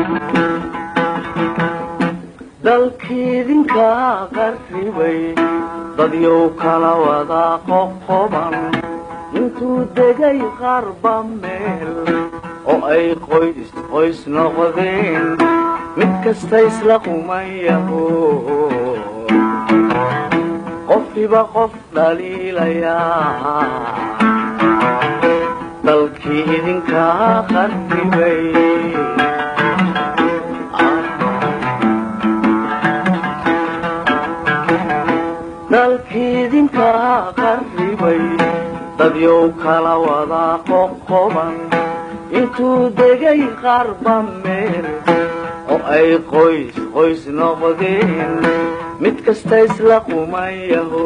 dalkiidinka qarribay dadyow kala wada qoqoban intuu degay qarba meel oo ay qoys qoys noqdeen mid kasta isla qumayaho qofkiba qof dhaliilayaa dalkii idinka qarribay dalkiidinka qarribay dadyow kala wada qoqoban intuu degay qarba meel oo ay qoys qoys noqdeen mid kasta isla qumayaho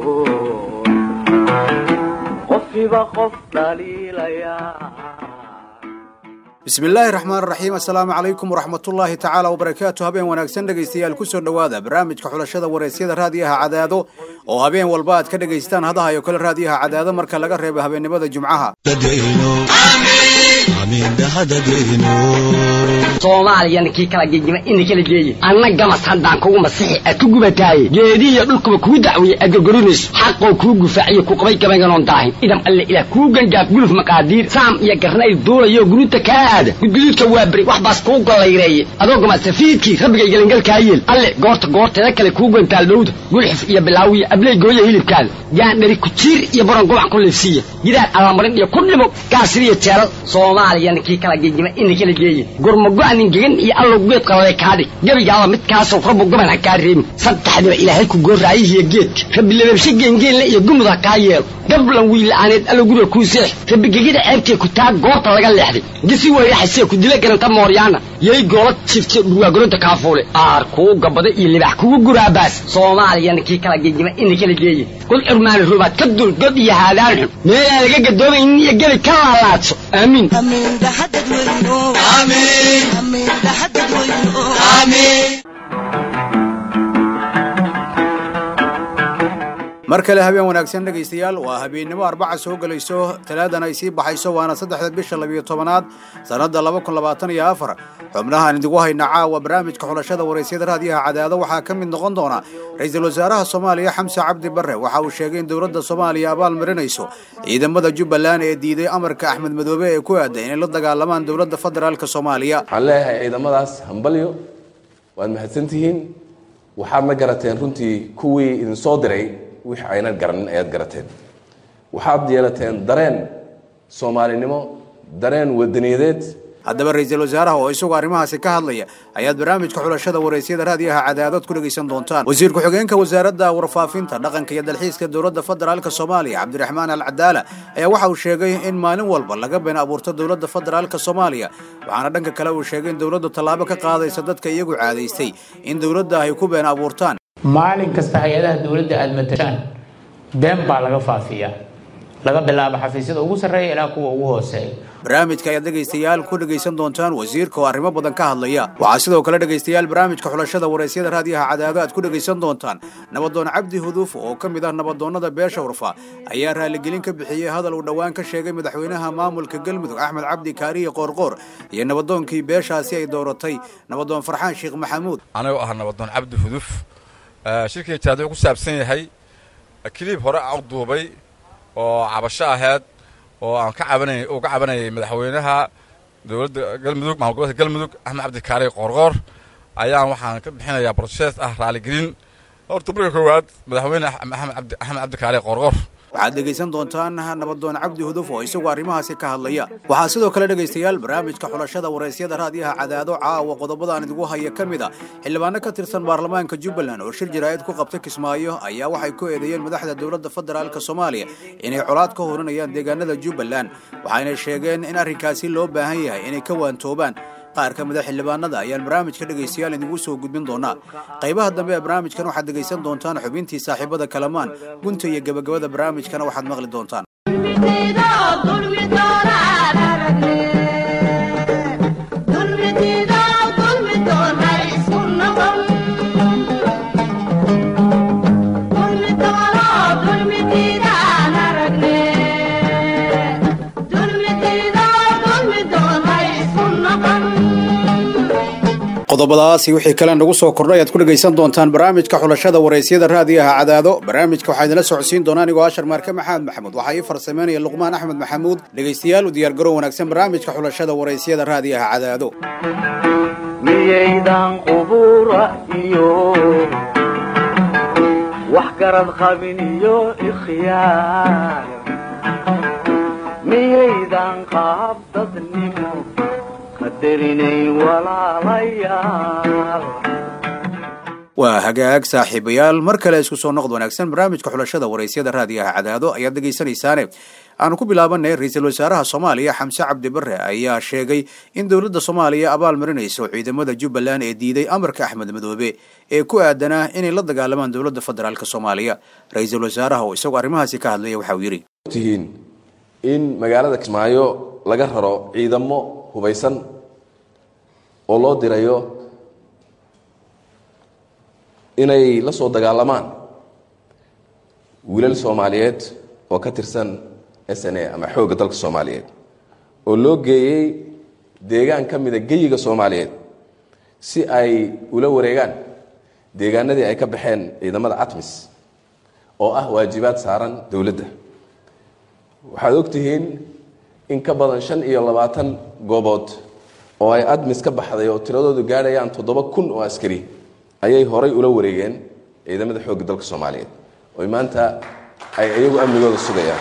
qofkiba qof dhaliilayaa bismillaahi raxmaan raxiim assalaamu calaykum waraxmatullaahi tacaala wabarakaatu habeen wanaagsan dhegaystayaal ku soo dhowaada barnaamijka xulashada waraysyada raadiyaha cadaado oo habeen walba aad ka dhagaystaan hadahayo kale raadiyaha cadaado marka laga reebo habeennimada jumcaha soomaaliyana kii kala gegima ina kala geeye anna gamas haddaan kugu masixi aad ku gubataaye geedihiyo dhulkuba kuu dacwiye aad gorgorinayso xaqoo kuu gufaaciyo ku qabay gabaynganoon daahin idam alle ilaah kuu gangaaf guluf maqaadiir saam iyo garnayl duulayo guruuta kaa aada gudguduudka waa beri wax baas kuu gollayreeye adoo gamasafiidkii rabbigay gelingalkaa yeel alle goorta goorteeda kale kuu gantaal dhowda gulxif iyo bilaawiya abley gooya hilibkaada gaandhari kujiir iyo baron gubac ku liifsiiya gidaar allamarin iyo ku dhimo gaasiriyo jeelal soomaaliyana kii kala gegima ina kala geeye gurmago-nin gegan iyo allow geed qalale kaadhig gebigaaba midkaasow rabbu goban ha kaa reebin saddexdiba ilaahay ku goorraayihiyo geedka rabbi lababshe geengeenle iyo gumud ha kaa yeelo gablan wiila'aaneed allow guriga kuu seex rabbi gegida ceebtee ku taa goorta laga leexday gisi weyraxasee ku dila garanta mooryaana yay goola jifte dhurwaagoronta kaafuule aar kuu gabada iyo libax kugu guraabaas soomaaliyana kii kala gegima ina kala geeye kul curmaani rubaad ka dul god iyo haadaan xun meelaan laga gadoomaynin iyo gebi ka laalaadso aamiin mar kale habeen wanaagsan dhegaystayaal waa habeennimo arbaca soo gelayso talaadan ay sii baxayso waana saddexda bisha labiyo tobanaad sannadda laba kun labaatan iyo afar xubnahaan idigu hayna caawa barnaamijka xulashada waraysyada raadiyaha cadaado waxaa ka mid noqon doona ra-iisul wasaaraha soomaaliya xamse cabdi barre waxa uu sheegay in dowladda soomaaliya abaal marinayso ciidamada jubbaland ee diiday amarka axmed madoobe ee ku aaday inay la dagaalamaan dowladda federaalk soomaaliya waxaan leeyahay ciidamadaas hambalyo waad mahadsantihiin waxaad la garateen runtii kuwii idinsoo diray wixii aynan garanin ayaad garateen waxaad yeelateen dareen soomaalinimo dareen wadaniyadeed haddaba ra-iisul wasaaraha oo isagu arrimahaasi ka hadlaya ayaad barnaamijka xulashada waraysyada raadiyaha cadaadood ku dhegaysan doontaan wasiir ku-xigeenka wasaaradda warfaafinta dhaqanka iyo dalxiiska dowladda federaalk soomaaliya cabdiraxmaan al cadaala ayaa waxa uu sheegay in maalin walba laga been abuurto dowladda federaalk soomaaliya waxaana dhanka kale uu sheegay in dowladdu tallaabo ka qaadaysa dadka iyagu caadaystay in dowladda ay ku been abuurtaan maalin kasta hay-adaha dowladda aada matashaan been baa laga faafiyaa laga bilaabo xafiisyada ugu sarreeya ilaa kuwa ugu hooseeya barnaamijka ayaad dhegaystayaal ku dhegaysan doontaan wasiirka oo arrimo badan ka hadlaya waxaa sidoo kale dhegaystayaal barnaamijka xulashada waraysyada raadiyaha cadaado aad ku dhegaysan doontaan nabadoon cabdi huduuf oo ka mid ah nabadoonnada beesha warfa ayaa raaligelin ka bixiyey hadal uu dhowaan ka sheegay madaxweynaha maamulka galmudug axmed cabdi kaariye qoorqoor iyo nabadoonkii beeshaasi ay dooratay nabadoon farxaan sheekh maxamuud anagoo ah nabadoon cabdi huduuf shirkii jaad wuxuu ku saabsan yahay kiliib hore aan u duubay oo cabasho aheyd oo aan ka cabanay uu ka cabanayay madaxweynaha dowladda galmudug maamul gobolka galmudug axmed cabdi kaari qoorqoor ayaan waxaan ka bixinayaa brosees ah raaligelin horta marka koowaad madaxweyne axmed cabdi axmed cabdi kaari qoorqoor waxaad dhegaysan doontaan nabadoon cabdi huduf oo isagu arrimahaasi ka hadlaya waxaa sidoo kale dhegaystayaal barnaamijka xulashada waraysyada raadiyaha cadaado caawa qodobadaan idigu haya ka mid a xildhibaano ka tirsan baarlamaanka jubbaland oo shir jaraa'id ku qabta kismaayo ayaa waxay ku eedeeyeen madaxda dowladda federaalk soomaaliya inay colaad ka horinayaan deegaanada jubbaland waxayna sheegeen in arrinkaasi loo baahan yahay inay ka waantoobaan qaar ka mida xildhibaanada ayaan barnaamijka dhegaystayaal idigu soo gudbin doonaa qaybaha dambe ee barnaamijkan waxaad dhegaysan doontaan xubintii saaxiibada kalamaan gunta iyo gebagabada barnaamijkana waxaad maqli doontaan qodobadaasi wixii kale nagu soo kordhay aad ku dhegaysan doontaan barnaamijka xulashada waraysyada raadiyaha cadaado barnaamijka waxaa idinla socodsiin doona anigoo ashar maarke maxamed maxamuud waxaa ii farsameynaya luqmaan axmed maxamuud dhegaystayaal u diyaargarow wanaagsan barnaamijka xulashada waraysyada raadiyaha cadaado miyaydan qubura iyo wax garad qabin iyo ikhyaar miyaydan qaab dadnimo qadarinayn walaalayaal waa hagaag saaxiibayaal mar kale isku soo noqod wanaagsan barnaamijka xulashada waraysyada raadiyaha cadaado ayaad dhegaysanaysaane aanu ku bilaabanay ra-iisul wasaaraha soomaaliya xamse cabdi bare ayaa sheegay in dowladda soomaaliya abaal marinayso ciidamada jubbaland ee diiday amarka axmed madoobe ee ku aadanaa inay la dagaalamaan dowladda federaalk soomaaliya ra-iisul wasaaraha oo isagoo arrimahaasi ka hadlaya waxa uu yidhi tihiin in magaalada kismaayo laga raro ciidamo hubaysan oo loo dirayo inay la soo dagaalamaan wiilal soomaaliyeed oo ka tirsan s n a ama xoogga dalka soomaaliyeed oo loo geeyey deegaan ka mida geyiga soomaaliyeed si ay ula wareegaan deegaanadii ay ka baxeen ciidamada atmis oo ah waajibaad saaran dowladda waxaad ogtihiin in ka badan shan iyo labaatan goobood oo ay admis ka baxday oo tiradoodu gaadhayaan toddoba kun oo askari ayay horay ula wareegeen ciidamada xoogga dalka soomaaliyeed oy maanta ay iyagu amnigooda sugayaan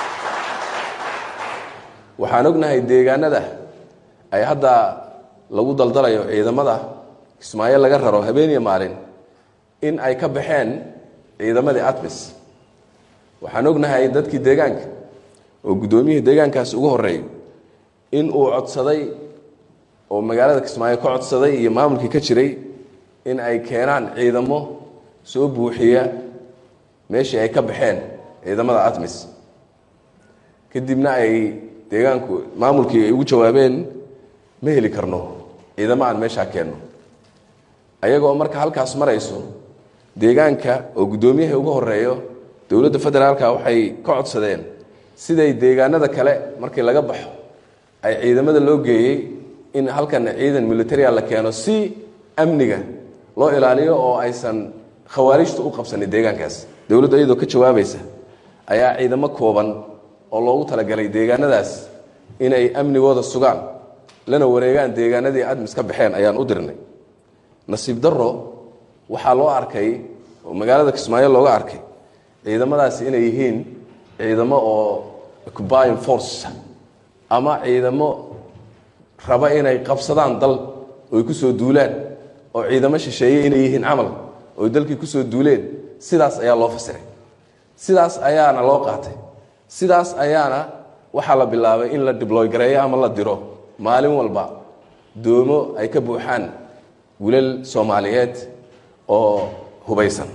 waxaan ognahay deegaanada ay hadda lagu daldalayo ciidamada kismaayo laga raro habeeniya maalin in ay ka baxeen ciidamadii atmis waxaan ognahay dadkii deegaanka oo guddoomiyihii deegaankaasi ugu horeeyo in uu codsaday oo magaalada kismaayo ka codsaday iyo maamulkii ka jiray in ay keenaan ciidamo soo buuxiya meeshii ay ka baxeen ciidamada atmis kadibna ay deegaanku maamulkii ay ugu jawaabeen ma heli karno ciidamo aan meeshaa keenno ayagoo marka halkaas marayso deegaanka oo guddoomiyaha ugu horeeyo dowladda federaalka waxay ka codsadeen siday deegaanada kale markii laga baxo ay ciidamada loo geeyey in halkan ciidan militaria la keeno si amniga loo ilaaliyo oo aysan khawaarijtu u qabsanin deegaankaas dowladdu iyadoo ka jawaabaysa ayaa ciidamo kooban oo loogu talagalay deegaanadaas inay amnigooda sugaan lana wareegaan deegaanadii admis ka baxeen ayaan u dirnay nasiib darro waxaa loo arkay oo magaalada kismaayo looga arkay ciidamadaasi inay yihiin ciidamo oo occupying force ama ciidamo raba inay qabsadaan dal oy ku soo duulaan oo ciidamo shisheeye inay yihiin camal oy dalkii kusoo duuleen sidaas ayaa loo fasiray sidaas ayaana loo qaatay sidaas ayaana waxaa la bilaabay in la dibloy gareeyo ama la diro maalin walba doomo ay ka buuxaan wilal soomaaliyeed oo hubaysan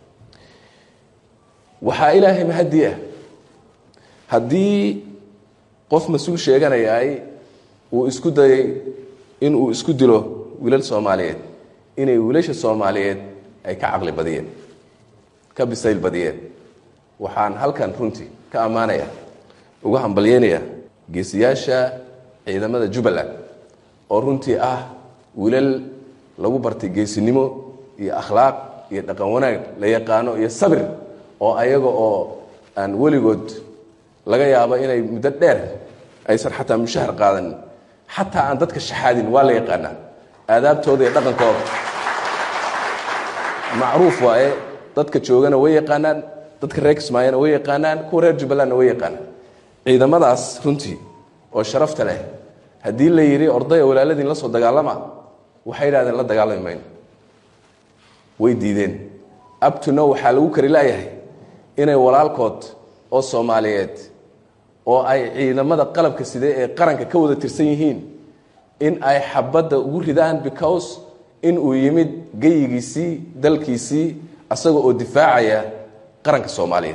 waxaa ilaahay mahadii ah haddii qof mas-uul sheeganayaay uu isku dayay inuu isku dilo wilal soomaaliyeed inay wiilasha soomaaliyeed ay ka caqli badiyeen ka bisayl badiyeen waxaan halkan runtii ka ammaanaya uga hambalyeynaya geesiyaasha ciidamada jubbaland oo runtii ah wilal lagu bartay geesinimo iyo akhlaaq iyo dhaqan wanaag la yaqaano iyo sabir oo ayaga oo aan weligood laga yaabo inay muddo dheer aysan xataa mushahar qaadanin xataa aan dadka shaxaadin waa la yaqaanaa aadaabtooda iyo dhaqankooda macruuf waaye dadka joogana way yaqaanaan dadka reer kismaayona way yaqaanaan kuwa reer jubbalandna way yaqaanaan ciidamadaas runtii oo sharafta leh haddii la yidhi ordaya walaaladiin la soo dagaalama waxay yidhahdeen la dagaalami mayno way diideen abtuno waxaa lagu kari laayahay inay walaalkood oo soomaaliyeed oo ay ciidamada qalabka side ee qaranka ka wada tirsan yihiin in ay xabadda ugu ridaan because in uu yimid geyigiisii dalkiisii asaga oo difaacaya qaranka soomaaliyeed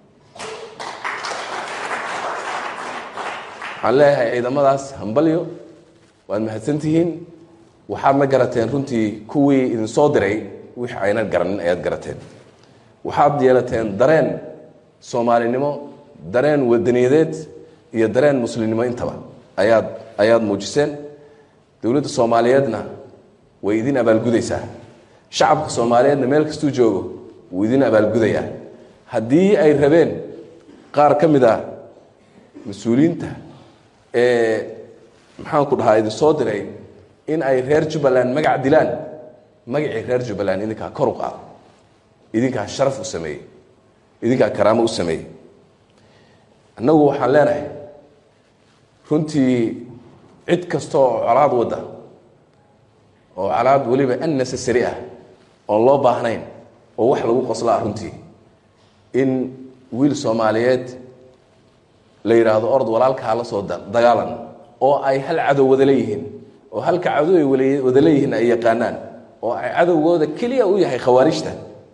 waxaan leeyahay ciidamadaas hambalyo waad mahadsantihiin waxaadna garateen runtii kuwii idinsoo diray wix aynan garanin ayaad garateen waxaad yeelateen dareen soomaalinimo dareen wadaniyadeed iyo dareen muslimnimo intaba ayaad ayaad muujiseen dowladda soomaaliyeedna way idin abaalgudaysaa shacabka soomaaliyeedna meel kastuu joogo wuu idin abaalgudayaa haddii ay rabeen qaar ka mid a mas-uuliyiinta ee maxaan ku dhahaa idin soo diray in ay reer jubbaland magac dilaan magacii reer jubbaland idinkaa kor u qaado idinkaa sharaf u sameeyey idinkaa karaamo u sameeyey annagu waxaan leenahay runtii cid kasta oo colaad wadda oo colaad weliba unnecessary ah oon loo baahnayn oo wax lagu qoslo ah runtii in wiil soomaaliyeed la yidhaahdo ord walaalkaa la soo dagaalan oo ay hal cadow wada leeyihiin oo halka cadow ay wada leeyihiin ay yaqaanaan oo ay cadowgooda keliya u yahay khawaarijta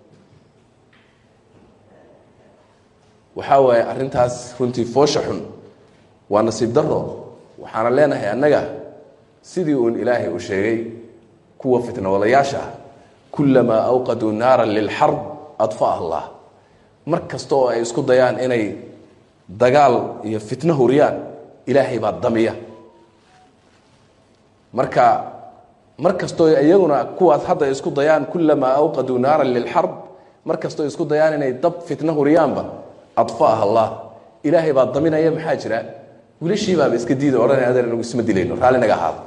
waxaa waaye arrintaas runtii foosha xun waa nasiib daro waxaana leenahay annaga sidii uun ilaahay uu sheegay kuwa fitnawadayaasha ah kullamaa awqaduu naaran lilxarb adfaha allah mar kasta oo ay isku dayaan inay dagaal iyo fitno huriyaan ilaahay baa damiya marka mar kastoo iyaguna kuwaas hadda isku dayaan kullamaa awqaduu naaran lilxarb mar kastoo isku dayaan inay dab fitno huriyaanba adfaaha allah ilaahay baa daminaya maxaa jira wiilashiibaaba iska diida odhanay adeer inagu isma dilayno raalli naga ahaado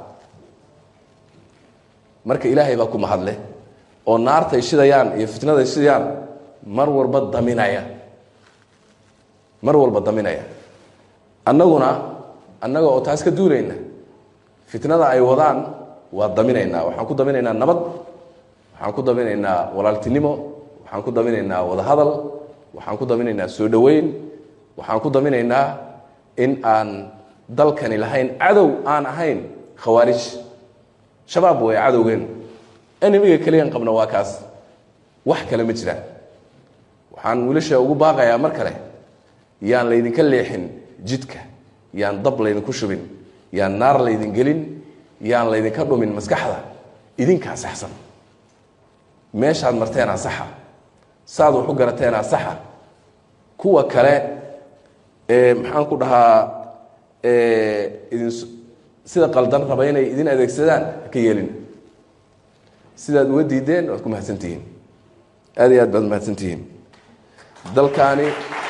marka ilaahay baa ku mahadle oo naartay shidayaan iyo fitnaday shidayaan mar walba daminaya mar walba daminaya annaguna annaga oo taas ka duulayna fitnada ay wadaan waa daminaynaa waxaan ku daminaynaa nabad waxaan ku daminaynaa walaaltinimo waxaan ku daminaynaa wadahadal waxaan ku daminaynaa soo dhoweyn waxaan ku daminaynaa in aan dalkani lahayn cadow aan ahayn khawaarij shabaab way cadowgeen enemiga keliyan qabna waa kaas wax kale ma jiraan waxaan wiilasha ugu baaqayaa mar kale yaan laydinka leexin jidka yaan dab laydinku shubin yaan naar laydin gelin yaan laydinka dhumin maskaxda idinkaa saxsan meeshaad marteenaa saxa saad wax u garateenaa saxa kuwa kale ee maxaan ku dhahaa idin sida qaldan raba inay idin adeegsadaan haka yeelin sidaad uga diideen waad ku mahadsantihiin aad iyo aad baad mahadsantihiin dalkaani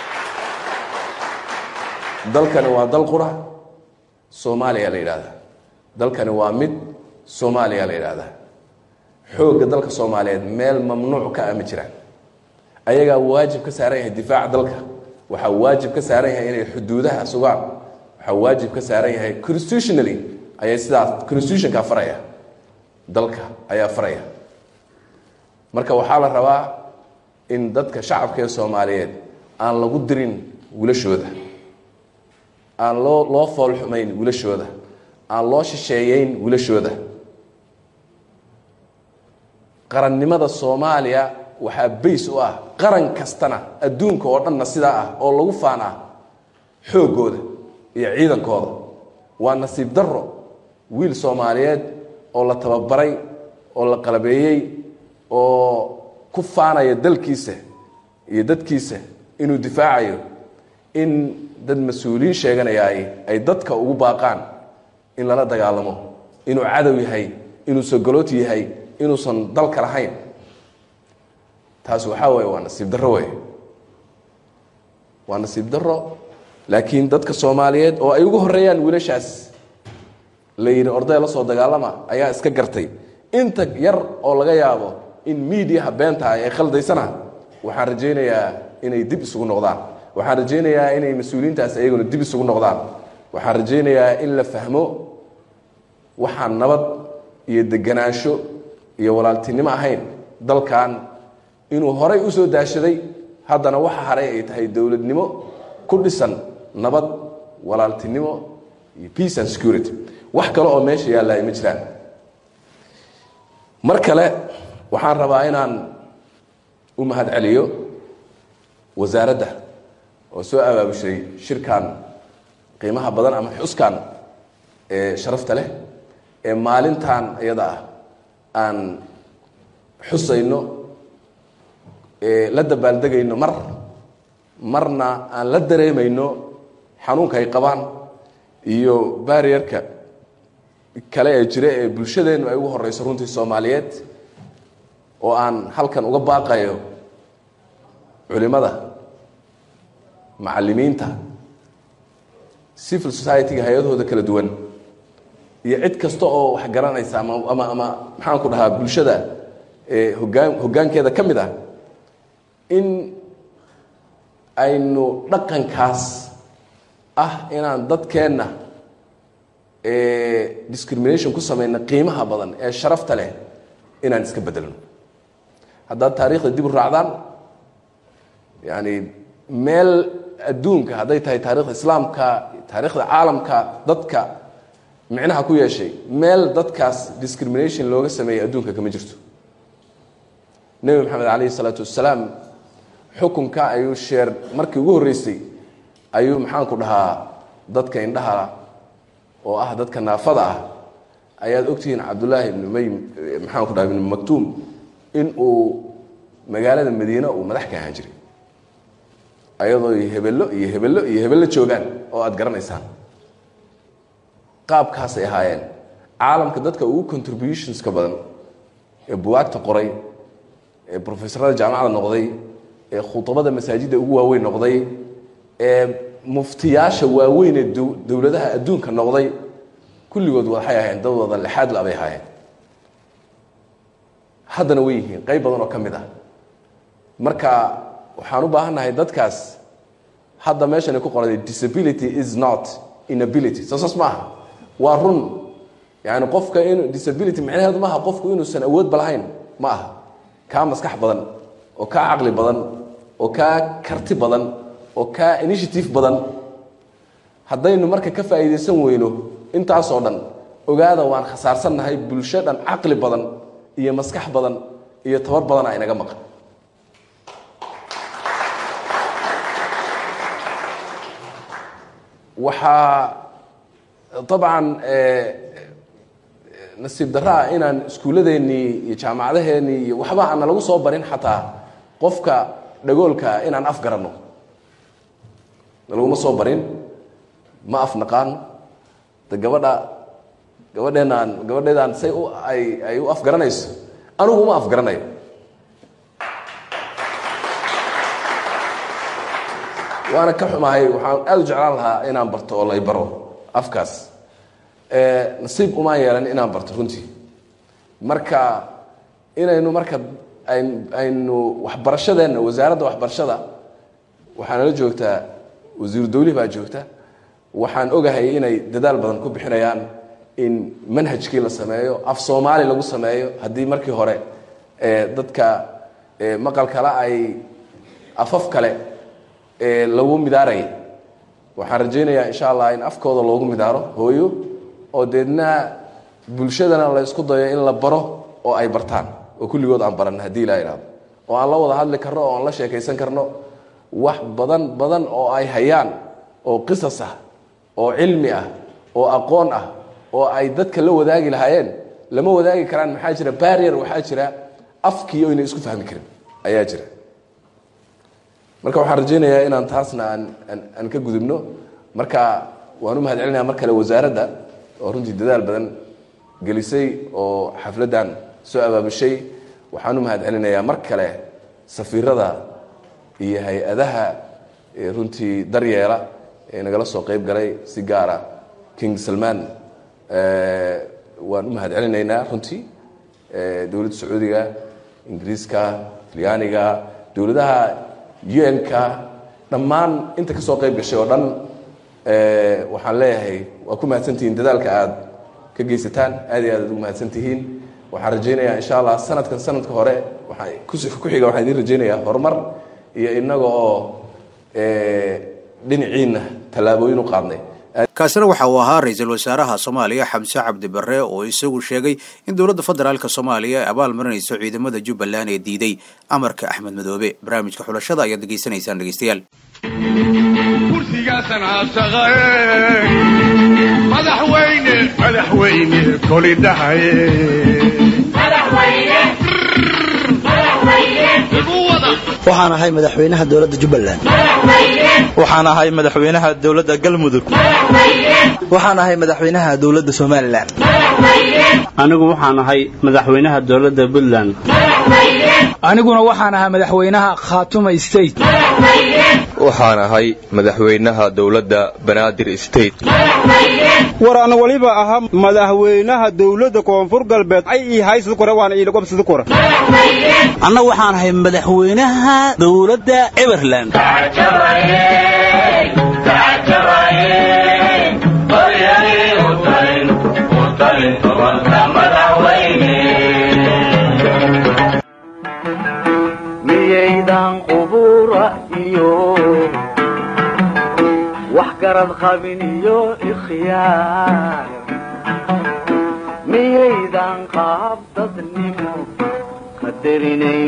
dalkani waa dal qura soomaaliya la yidhahdaa dalkani waa mid soomaaliya la yidhahdaa xoogga dalka soomaaliyeed meel mamnuuc ka ah ma jiraan ayagaa waajib ka saaran yahay difaaca dalka waxaa waajib ka saaran yahay inay xuduudaha sugaan waxaa waajib ka saaran yahay constitutionally ayay sidaas constitutionka faraya dalka ayaa faraya marka waxaa la rabaa in dadka shacabka ee soomaaliyeed aan lagu dirin wilashooda aan loo loo foolxumayn wilashooda aan loo shisheeyeyn wilashooda qarannimada soomaaliya waxaa bays u ah qaran kastana adduunka oo dhanna sidaa ah oo lagu faan ah xooggooda iyo ciidankooda waa nasiib darro wiil soomaaliyeed oo la tababaray oo la qalabeeyey oo ku faanaya dalkiisa iyo dadkiisa inuu difaacayo in dad mas-uuliyiin sheeganayaay ay dadka ugu baaqaan in lala dagaalamo inuu cadow yahay inuu sogolooti yahay inuusan dalka lahayn taas waxaa waaye waa nasiib darro wey waa nasiib darro laakiin dadka soomaaliyeed oo ay ugu horeeyaan wiilashaas la yidhi orday la soo dagaalama ayaa iska gartay inta yar oo laga yaabo in miidiyaha beenta ah ee khaldaysana waxaan rajaynayaa inay dib isugu noqdaan waxaan rajaynayaa inay mas-uuliyiintaas ayaguna dib isugu noqdaan waxaan rajaynayaa in la fahmo waxaan nabad iyo deganaansho iyo walaaltinimo ahayn dalkan inuu horay usoo daashaday haddana waxa haray ay tahay dowladnimo ku dhisan nabad walaaltinimo iyo peace and security wax kale oo meesha yaallaa ma jiraan mar kale waxaan rabaa inaan u mahad celiyo wasaaradda oo soo abaabushay shirkan qiimaha badan ama xuskan ee sharafta leh ee maalintan iyada ah aan xusayno la dabaaldegayno mar marna aan la dareemayno xanuunka ay qabaan iyo baariyarka kale ee jira ee bulshadeennu ay ugu horeyso runtii soomaaliyeed oo aan halkan uga baaqayo culimada macalimiinta civil society-ga hay-adahooda kala duwan iyo cid kasta oo wax garanaysa ama ama ama maxaan ku dhahaa bulshada ee hogaan hoggaankeeda ka mid ah in aynu dhaqankaas ah inaan dadkeenna discrimination ku samayna qiimaha badan ee sharafta leh inaan iska bedelno haddaad taariikhda dib u raacdaan yani meel adduunka hadday tahay taarikhda islaamka taarikhda caalamka dadka micnaha ku yeeshay meel dadkaas discrimination looga sameeyey adduunka kama jirto nebi maxamed calayhi isalaatu wassalaam xukunka ayuu sheer markii ugu horreysay ayuu maxaanku dhahaa dadka indhaha oo ah dadka naafada ah ayaad ogtihiin cabdullaahi ibnu may maxaanku dhaha ibnu maktuum in uu magaalada madiine uu madax ka ahaan jiray ayadoo hebello iyo hebello iyo hebello joogaan oo aada garanaysaan qaabkaasay ahaayeen caalamka dadka ugu contributionska badan ee buwaagta qoray ee professorada jaamacada noqday ee khutabada masaajidda ugu waaweyn noqday ee muftiyaasha waaweyn ee dowladaha adduunka noqday kulligood waxay ahaayeen dad wada lexaad la bay ahaayeen haddana way yihiin qayb badan oo ka mid ah marka waxaan u baahannahay dadkaas hadda meeshan ay ku qoray disability is not inability soo saas ma aha waa run yani qofka in disability micnaheedu maaha qofku inuusan awoodba lahayn ma aha kaa maskax badan oo kaa caqli badan oo kaa karti badan oo kaa initiative badan haddaynu marka ka faa'iidaysan weyno intaasoo dhan ogaada waan khasaarsannahay bulsho dhan caqli badan iyo maskax badan iyo tabar badana inaga maqan waxaa dabcan nasiib daraa inaan iskuulladeennii iyo jaamacadaheennii iyo waxba aan nalagu soo barin xataa qofka dhagoolkaa inaan af garanno nalaguma soo barin ma af naqaano de gabadha gabadheenaan gabadheedaan say u ay ay u afgaranayso anigu uma afgaranayo waana ka xumahay waxaan aada u jeclaan lahaa inaan barto oo lay baro afkaas nasiib umaan yeelan inaan barto runtii marka inaynu marka aynu waxbarashadeenna wasaaradda waxbarashada waxaa nala joogtaa wasiiru dawlihi baa joogta waxaan ogahay inay dadaal badan ku bixinayaan in manhajkii la sameeyo af soomaali lagu sameeyo haddii markii hore dadka maqal kale ay afaf kale lagu midaarayay waxaan rajaynayaa insha allah in afkooda loogu midaaro hooyo oo deedna bulshadana la isku dayo in la baro oo ay bartaan oo kulligood aan baran haddii ilaa ihahdo oo aan la wada hadli karno oo aan la sheekaysan karno wax badan badan oo ay hayaan oo qisas ah oo cilmi ah oo aqoon ah oo ay dadka la wadaagi lahaayeen lama wadaagi karaan maxaa jira barrier waxaa jira afkii oyna isku fahmi karin ayaa jira marka waxaan rajaynayaa inaan taasna aan aan ka gudubno marka waan u mahad celinaya mar kale wasaaradda oo runtii dadaal badan gelisay oo xafladdan soo abaabushay waxaan u mahad celinayaa mar kale safiirada iyo hay-adaha runtii daryeela ee nagala soo qeyb galay si gaara king salman waan u mahad celinaynaa runtii dowladda sacuudiga ingiriiska talyaaniga dowladaha un-ka dhammaan inta ka soo qeyb gashay oo dhan waxaan leeyahay waa ku mahadsantihiin dadaalka aada ka geysataan aad iyo aad aad ugu mahadsantihiin waxaan rajaynayaa insha allah sanadkan sanadka hore waaa ku xiga waxaan idiin rajaynayaa horumar iyo inaga oo dhinaciina tallaabooyin u qaadnay kaasina waxa uu ahaa ra-iisul wasaaraha soomaaliya xamse cabdi barre oo isagu sheegay in dowladda federaalk soomaaliya ay abaal marinayso ciidamada jubbaland ee diiday amarka axmed madoobe barnaamijka xulashada ayaad degeysanaysaan dhegeystayaal kursigaasan aasaqae madaxweyne madaxweyne koli dhahaye igu wada waxaan ahay madaxweynaha dowladda jubbaland waxaan ahay madaxweynaha dowladda galmudug waxaan ahay madaxweynaha dowladda somalilan anigu waxaan ahay madaxweynaha dowladda puntland aniguna waxaan ahaa madaxweynaha khaatuma state waxaan ahay madaxweynaha dowladda banaadir state war ana waliba ahaa madaxweynaha dowladda koonfur galbeed ay ii haysada kore waana ii lagobsada kore anna waxaan ahay madaxweynaha dowladda everland miyaydan qubura iyo wax garad qabin iyo ikhyaar miyaydan qaab dadnimo qadarinayn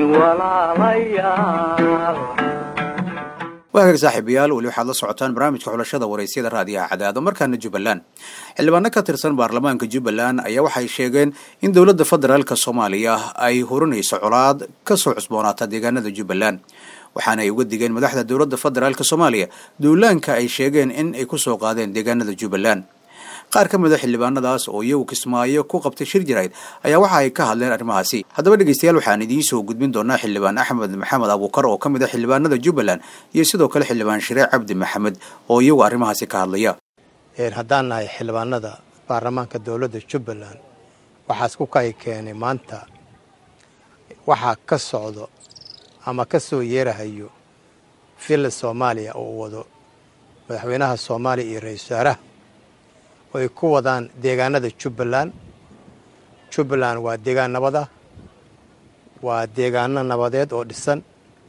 walaalayaal waagaag saaxiibayaal weli waxaad la socotaan barnaamijka xulashada waraysyada raadiyaha cadaado markaana jubbaland xildhibaano ka tirsan baarlamaanka jubbaland ayaa waxay sheegeen in dowladda federaalk soomaaliya ay hurinayso colaad kasoo cusboonaata deegaanada jubbaland waxaana ay uga digeen madaxda dowladda federaalk soomaaliya duulaanka ay sheegeen in ay kusoo qaadeen deegaanada jubbaland qaar ka mida xildhibaanadaas oo iyagu kismaayo ku qabtay shir jirayd ayaa waxa ay ka hadleen arrimahaasi haddaba dhegeystayaal waxaan idiin soo gudbin doonaa xildhibaan axmed maxamed abuukar oo ka mid a xildhibaanada jubbaland iyo sidoo kale xildhibaan shiree cabdi maxamed oo iyagu arrimahaasi ka hadlaya haddaan nahay xildhibaanada baarlamaanka dowladda jubbaland waxaas ku kay keenay maanta waxaa ka socdo ama ka soo yeerahayo villa soomaaliya oo uu wado madaxweynaha soomaaliya iyo ra-iisul wasaaraha oo ay ku wadaan deegaanada jubbaland jubbaland waa deegaan nabad ah waa deegaano nabadeed oo dhisan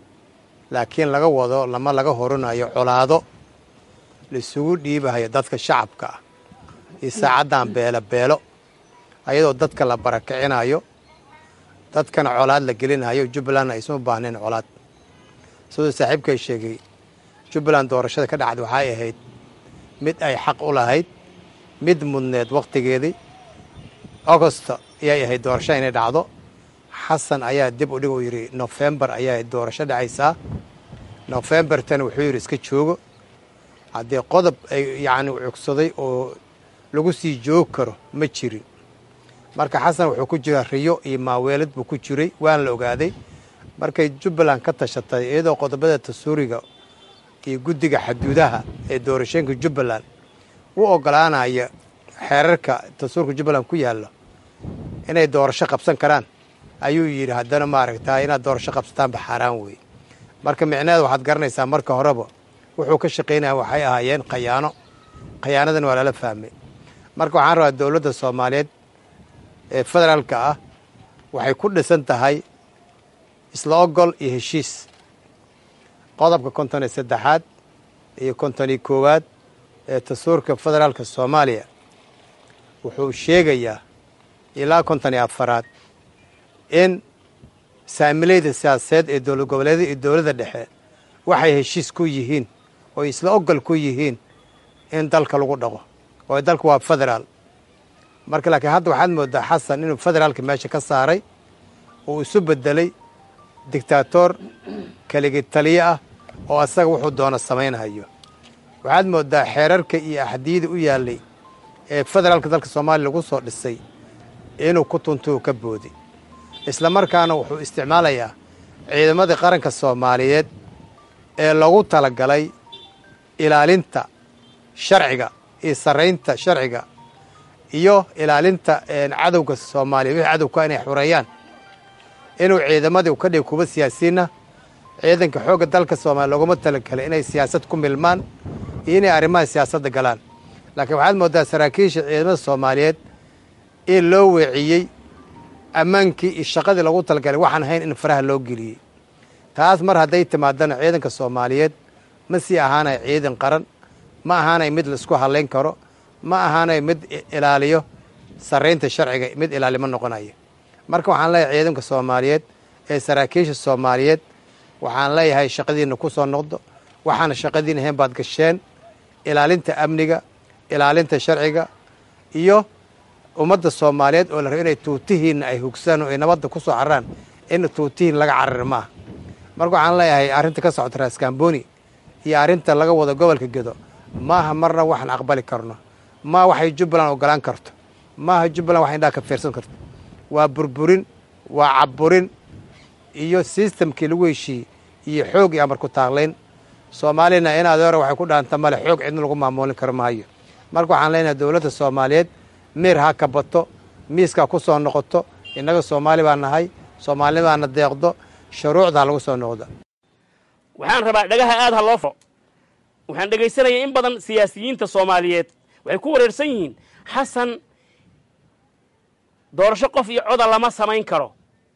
laakiin laga wado lama laga horinayo colaado laisugu dhiibahayo dadka shacabka ah iyo saacaddan beelo beelo ayadoo dadka la barakicinayo dadkana colaad la gelinayo jubbalandna aysan u baahnayn colaad siduu saaxiibkay sheegay jubbaland doorashada ka dhacda waxay ahayd mid ay xaq u lahayd mid mudneed wakhtigeedii augosto ayay ahayd doorasho inay dhacdo xasan ayaa dib u dhig uu yidhi nofembar ayaa doorasho dhacaysaa nofembartana wuxuu yidhi iska joogo haddii qodob ay yacni cugsaday oo lagu sii joogi karo ma jirin marka xasan wuxuu ku jiraa riyo iyo maaweelad buu ku jiray waana la ogaaday markay jubbaland ka tashatay iyadoo qodobada tasuuriga iyo guddiga xaduudaha ee doorashooyinka jubbaland u ogolaanaya xeerarka tasuurka jubbaland ku yaalla inay doorasho qabsan karaan ayuu yidhi haddana maaragtaa inaad doorasho qabsataanba xaaraan weeye marka micnaheeda waxaad garanaysaa marka horeba wuxuu ka shaqaynaya waxay ahaayeen khayaano khayaanadan waa lala fahmay marka waxaan rabaa dowladda soomaaliyeed ee federaalka ah waxay ku dhisan tahay isla ogol iyo heshiis qodobka konton iyo saddexaad iyo konton iyo koowaad ee tasuurka federaalka soomaaliya wuxuu sheegayaa ilaa konton iyo afaraad in saamilayda siyaasadeed ee dowlad goboleeda iyo dowladda dhexe waxay heshiis ku yihiin oo isla ogol ku yihiin in dalka lagu dhaqo oo dalku waa federaal marka laakiin hadda waxaad moodaa xasan inuu federaalka meesha ka saaray uu isu bedelay dictator keligi taliye ah oo asaga wuxuu doono samaynayo waxaad moodaa xeerarka iyo axdiyada u yaallay ee federaalka dalka soomaaliya lagu soo dhisay inuu ku tuntuu ka boodi isla markaana wuxuu isticmaalayaa ciidamadii qaranka soomaaliyeed ee lagu talagalay ilaalinta sharciga iyo sarraynta sharciga iyo ilaalinta cadowga soomaaliya wixii cadowka inay xureeyaan inuu ciidamadii ka dhig kuba siyaasiinna ciidanka xoogga dalka soomaaliya looguma talagalay inay siyaasad ku milmaan iyo inay arrimaha siyaasadda galaan laakiin waxaad moodaa saraakiisha ciidamada soomaaliyeed in loo weeciyey ammaankii iyo shaqadii lagu talagalay waxaan ahayn in faraha loo geliyey taas mar hadday timaadana ciidanka soomaaliyeed ma sii ahaanay ciidan qaran ma ahaanay mid laisku hadlayn karo ma ahaanay mid ilaaliyo sarraynta sharciga mid ilaalimo noqonaya marka waxaan leeyahay ciidanka soomaaliyeed ee saraakiisha soomaaliyeed waxaan leeyahay shaqadiinna ku soo noqdo waxaana shaqadiin ahayn baad gasheen ilaalinta amniga ilaalinta sharciga iyo ummadda soomaaliyeed oo la rabo inay tuutihiinna ay hugsaan oo ay nabadda ku soo cararaan in tuutihiin laga carar maaha marka waxaan leeyahay arrinta ka socota raaskambooni iyo arrinta laga wado gobolka gedo maaha marna waxaan aqbali karno maa waxay jubbaland ogolaan karto maaha jubbaland wax indhaha ka fiirsan karto waa burburin waa cabburin iyo sistamkii lagu heshiiyey iyo xoog iyo amar ku taaqlayn soomaalina in adeero waxay ku dhaanta male xoog cidna lagu maamuulin karo maayo marka waxaan leenahay dowladda soomaaliyeed miir ha ka bato miiskaa ku soo noqoto innaga soomaali baa nahay soomaalinimaana deeqdo shuruucda ha lagu soo noqdo waxaan rabaa dhagaha aad ha loo fo waxaan dhegaysanaya in badan siyaasiyiinta soomaaliyeed waxay ku wareersan yihiin xasan doorasho qof iyo coda lama samayn karo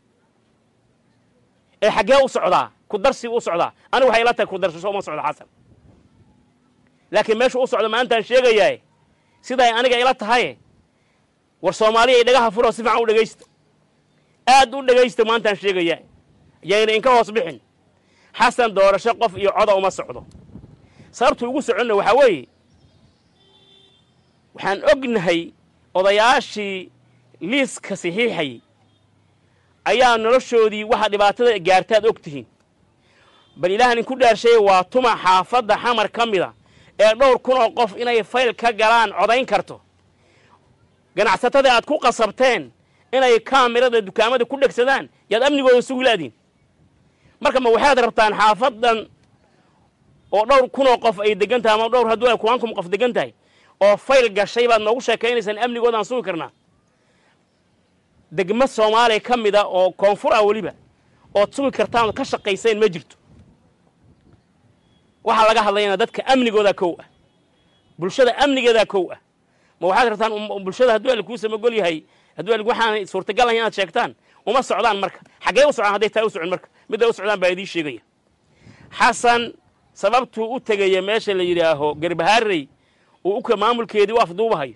ee xaggee u socdaa ku darsi u socdaa anigu waxay ila tahay ku darsasho uma socdo xasan laakiin meeshu u socdo maantaan sheegayaa siday aniga ila tahaye war soomaaliya ay dhagaha furo si fiican u dhegaysta aad u dhegaysta maantaan sheegayaa yayna inka hoos bixin xasan doorasho qof iyo coda uma socdo sababtu ugu soconna waxaa weeye waxaan ognahay odayaashii liiska saxiixayay ayaa noloshoodii waxa dhibaatada gaartaad og tihiin bal ilaahan inku dhaarshay waa tuma xaafadda xamar ka mida ee dhowr kun oo qof inay fayl ka galaan codayn karto ganacsatada aad ku qasabteen inay kaamirada dukaamada ku dhegsadaan yaad amnigooda sugi laadiin marka ma waxaad rabtaan xaafaddan oo dhowr kunoo qof ay degan tahay ama dhowr hadduu ay kuwan kun qof degan tahay oo fayl gashay baad noogu sheekaynaysaan amnigoodaan sugi karnaa degmo soomaaliya ka mida oo koonfur ah weliba ood sugi kartaan ood ka shaqayseen ma jirto waxaa laga hadlayana dadka amnigoodaa kow ah bulshada amnigeedaa kow ah ma waxaad rabtaan bulshada hadduu alla kuu samagol yahay hadduu alla waxaan suurtagal ahay inaad sheegtaan uma socdaan marka xaggee u socdaan hadday taa u socon marka midday u socdaan baa idiin sheegaya xasan sababtuu u tegaya meesha la yidhaaho garbahaarey uu uka maamulkeedii u afduubahayo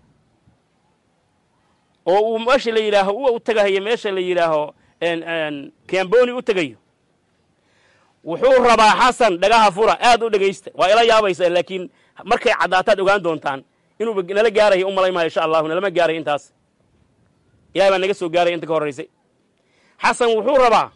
oo uu meesha la yidhaaho u tegahayo meesha la yidhaaho kamboni u tegayo wuxuu rabaa xasan dhagaha fura aad u dhegaysta waa ila yaabaysa laakiin markay caddaataad ogaan doontaan inuu nala gaarayo u malay maayo insha allahu nalama gaarayo intaas ilahay baa naga soo gaaraya inta ka horraysay xasan wuxuu rabaa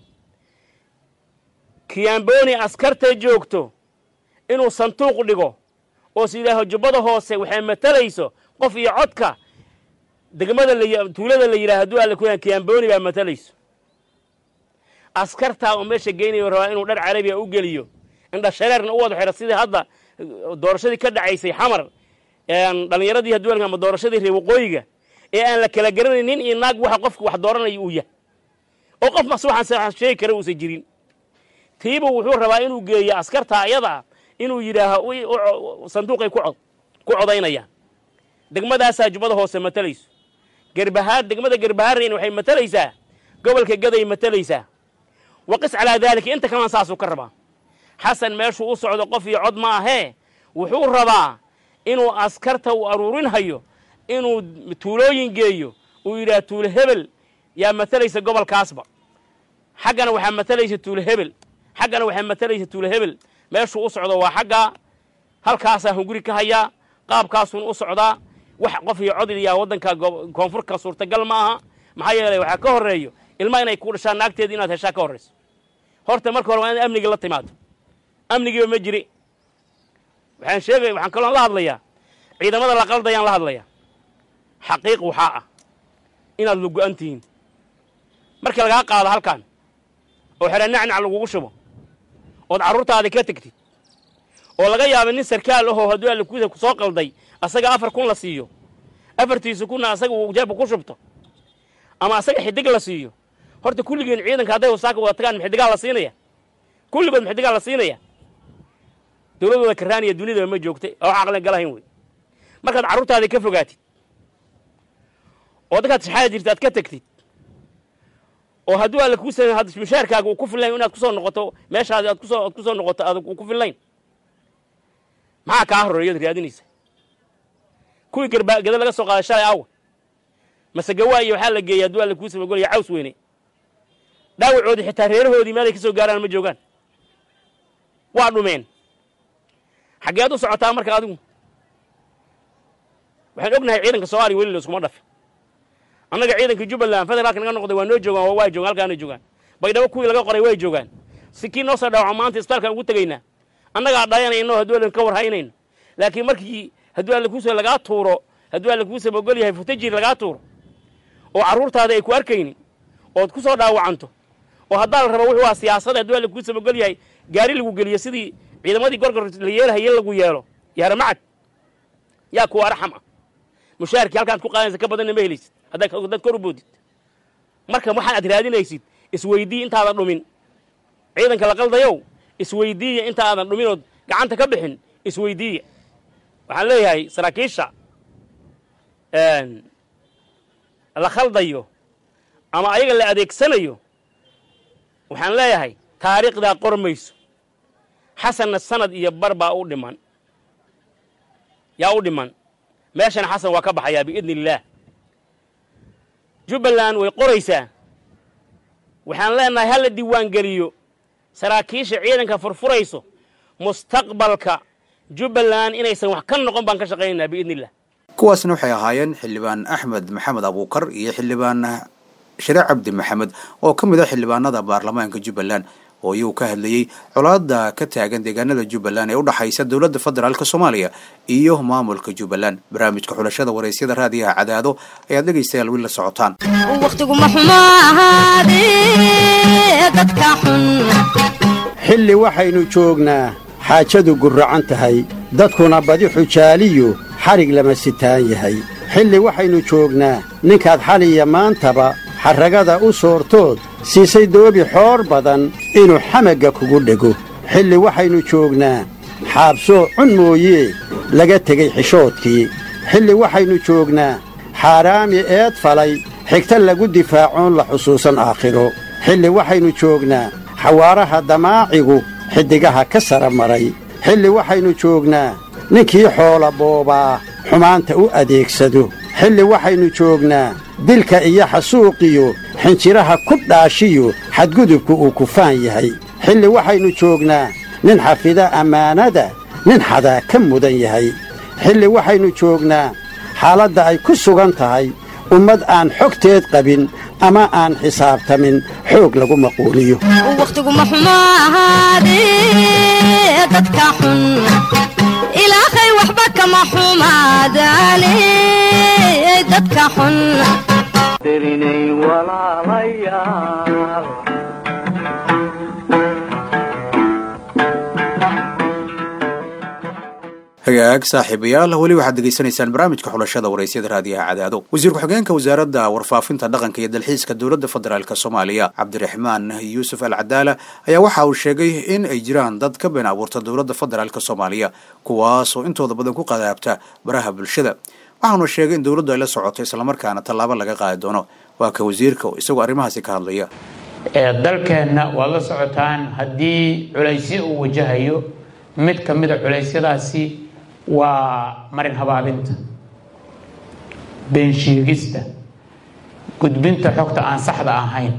kiyamboni askarta joogto inuu sanduuq dhigo oo s yidhaaho jubbada hoose waxay matalayso qof iyo codka degmada tuulada la yidhaha hadduu alla kuyaa kiyamboni baa matalayso askartaa oo meesha geynayo rabaa inuu dhar carabiya u geliyo indha shareerna u wada xidho sidii hadda doorashadii ka dhacaysay xamar dhallinyaradii hadduu ama doorashadii reer waqooyiga ee aan la kala garanayn nin iyo naag waxa qofka wax dooranaya uu yahay oo qof masuuxan sheegi kara uusan jirin tiibu wuxuu rabaa inuu geeyo askarta ayadaa inuu yidhaaho sanduuqay ku codaynayaan degmadaasaa jubbada hoose matalayso gerbahaar degmada gerbahaarreyna waxay matalaysaa gobolka gaday matalaysaa waqis calaa daalika inta kalena saasuu ka rabaa xasan meeshuu u socdo qof iyo cod ma ahee wuxuu rabaa inuu askarta uu aruurinhayo inuu tuulooyin geeyo uu yidhaha tuulo hebel yaa matalaysa gobolkaasba xaggana waxaa matalaysa tuulo hebel xaggana waxaa matalaysa tuulo hebel meeshuu u socdo waa xaggaa halkaasaa hunguri ka hayaa qaabkaasuun u socdaa wax qof iyo cod yaa waddanka koonfurka suurtagal ma aha maxaa yeelay waxaa ka horreeyo ilma inay ku dhashaan naagteeda inaad heshaa ka horrayso horta marka hore waa inaad amnigii la timaado amnigiiba ma jiri waxaan sheegay waxaan kaloo la hadlayaa ciidamada la qaldayaan la hadlayaa xaqiiq waxaa ah inaad lugu-an tihiin markii lagaa qaado halkan oo xera nacnac lagugu shubo ood carruurtaadii ka tegtid oo laga yaaba nin sarkaal ahoo hadduu allakuusa ku soo qalday asaga afar kun la siiyo afartiisa kunna asaga uu jeebka ku shubto ama asaga xidig la siiyo horta kulligeen ciidanka hadday wasaaka wada tagaan maxidigaa la siinaya kulligood maxidigaa la siinaya dowladooda karaaniya dunidaba ma joogtay oo wax aqlan galahayn wey markaad carruurtaadii ka fogaatid oo dadkaad shaxaada jirta aad ka tegtid oo hadduu alla kuu sa mushaarkaaga uu ku fillayn inaad kusoo noqoto meeshaadi aad kusoo aad kusoo noqoto aad uu ku fillayn maxaa kaa horreeyood raadinaysa kuwii garba gada laga soo qaaday shalay awa mase gawaa iyo waxaa la geeyay hadduu alla kuu samagolaya caws weyne dhaawacoodii xitaa reerahoodii meelay ka soo gaaraan ma joogaan waa dhumeen xaggeed u socotaa marka adigu waxaan ognahay ciidanka soomaaliya weli layskuma dhafin annaga ciidanka jubbaland federaalka naga noqday waa noo joogaan waa waa joogaan halkaana joogaan baydhabo kuwii laga qoray way joogaan si kii noo soo dhawaco maanta isbitaalkaan ugu tegaynaa annagaa dhayanayno hadduu allan ka war haynayno laakiin markii hadduu alla kuusoo lagaa tuuro hadduu alla kuusaba ogol yahay futajir lagaa tuuro oo carruurtaada ay ku arkaynin ood ku soo dhaawacanto oo haddaa la rabo wuxuu aa siyaasada hadduu alla kuusaba ogol yahay gaari lagu geliyo sidii ciidamadii gorgor la yeelahaye lagu yeelo yaara macad yaa kuwa arxam ah mushaharkii halkaad ku qaadanaysa ka badanna ma helaysid haddaad kor u boodid marka waxaan aad raadinaysid isweydii intaadan dhumin ciidanka la qaldayow isweydiiya inta aadan dhumin ood gacanta ka bixin isweydiiya waxaan leeyahay saraakiisha la khaldayo ama ayaga la adeegsanayo waxaan leeyahay taariikhdaa qormayso xasanna sanad iyo bar baa u dhiman yaa u dhiman meeshana xasan waa ka baxayaa biidni illaah jubbaland way qoraysaa waxaan leenahay ha la diiwaangeliyo saraakiisha ciidanka furfurayso mustaqbalka jubbaland inaysan wax ka noqon baan ka shaqaynaynaa biidni illah kuwaasna waxay ahaayeen xildhibaan axmed maxamed abuukar iyo xildhibaan shariic cabdi maxamed oo ka mid ah xildhibaanada baarlamaanka jubbaland oo iyuu ka hadlayey colaada ka taagan deegaanada jubbaland ee u dhaxaysa dowladda federaalk soomaaliya iyo maamulka jubbaland barnaamijka xulashada waraysyada raadiyaha cadaado ayaad dhegaystayaal wiil la socotaan xilli waxaynu joognaa xaajadu gurracan tahay dadkuna badi xujaaliyu xadhig lama sitaan yahay xilli waxaynu joognaa ninkaad xaliya maantaba xarragada u soortood siisay doobi xoor badan inuu xamagga kugu dhego xilli waxaynu joognaa xaabsoo cun mooyee laga tegey xishoodkii xilli waxaynu joognaa xaaraami eed falay xigta lagu difaacoon la xusuusan aakhiro xilli waxaynu joognaa xawaaraha damaacigu xiddigaha ka sara maray xilli waxaynu joognaa ninkii xoola boobaa xumaanta u adeegsado xilli waxaynu joognaa dilka iyo xasuuqiyo xinjiraha ku dhaashiyo xadgudubku uu kufaan yahay xilli waxaynu joognaa nin xafida ammaanada nin xadaa ka mudan yahay xilli waxaynu joognaa xaaladda ay ku sugan tahay ummad aan xogteed qabin ama aan xisaabtamin xoog lagu maquuliyo wakhtiguma xumo ahaadee dadka xun ilaahay waxba kama xumaadaane dadka xun dirinay walaalayaal hagaag saaxiibayaal weli waxaad degeysanaysaan barnaamijka xulashada waraysyada raadiyaha cadaado wasiir ku-xigeenka wasaaradda warfaafinta dhaqanka iyo dalxiiska dowladda federaalk soomaaliya cabdiraxmaan yuusuf al cadaala ayaa waxa uu sheegay in ay jiraan dad ka been abuurta dowladda federaalk soomaaliya kuwaasoo intooda badan ku qadaabta baraha bulshada waxaanu sheegay in dowladdu ay la socoto islamarkaana tallaabo laga qaadi doono waa ka wasiirka oo isagoo arrimahaasi ka hadlaya dalkeenna waad la socotaan haddii culaysyo uu wajahayo mid ka mida culeysyadaasi waa marin habaabinta beensheegista gudbinta xogta aan saxda ahayn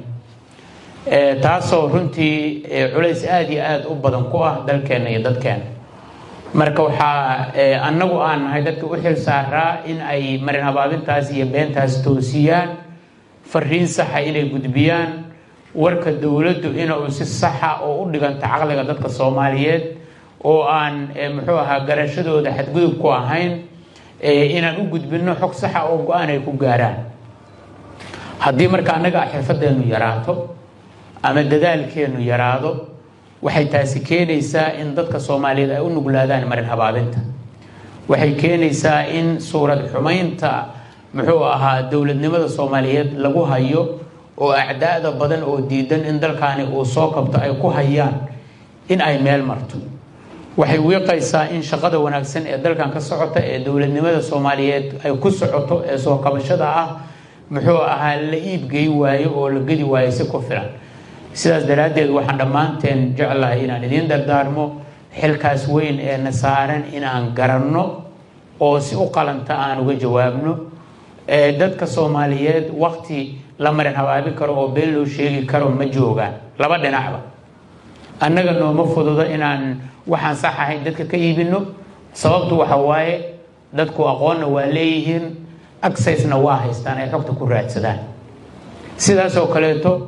taasoo runtii culays aada iyo aada u badan ku ah dalkeenna iyo dadkeenna marka waxaa annagu aan nahay dadka u xil saaraa in ay marin habaabintaas iyo beentaas toosiyaan fariin saxa inay gudbiyaan warka dowladdu inuu si saxa oo u dhiganta caqliga dadka soomaaliyeed oo aan muxuu ahaa garashadooda xadgudub ku ahayn inaan u gudbinno xog saxa oo go-aan ay ku gaaraan haddii marka annaga xirfadeennu yaraato ama dadaalkeennu yaraado waxay taasi keenaysaa in dadka soomaaliyeed ay u nuglaadaan marin habaabinta waxay keenaysaa in suurad xumaynta muxuu ahaa dowladnimada soomaaliyeed lagu hayo oo acdaada badan oo diidan in dalkaani uu soo kabto ay ku hayaan in ay meel marto waxay wiiqaysaa in shaqada wanaagsan ee dalkan ka socota ee dowladnimada soomaaliyeed ay ku socoto ee soo kabashada ah muxuu ahaa la iibgey waayo oo la gedi waayo si ku filan sidaas daraaddeed waxaan dhammaanteen jeclahay inaan idiin dardaarmo xilkaas weyn ee na saaran inaan garanno oo si u qalanta aan uga jawaabno dadka soomaaliyeed wakti la marin habaabi karo oo been loo sheegi karo ma joogaan laba dhinacba annaga nooma fududo inaan waxaan sax ahayn dadka ka iibino sababtu waxa waaye dadku aqoonna waa leeyihiin agsysna waa haystaan ay xogta ku raadsadaan sidaasoo kaleeto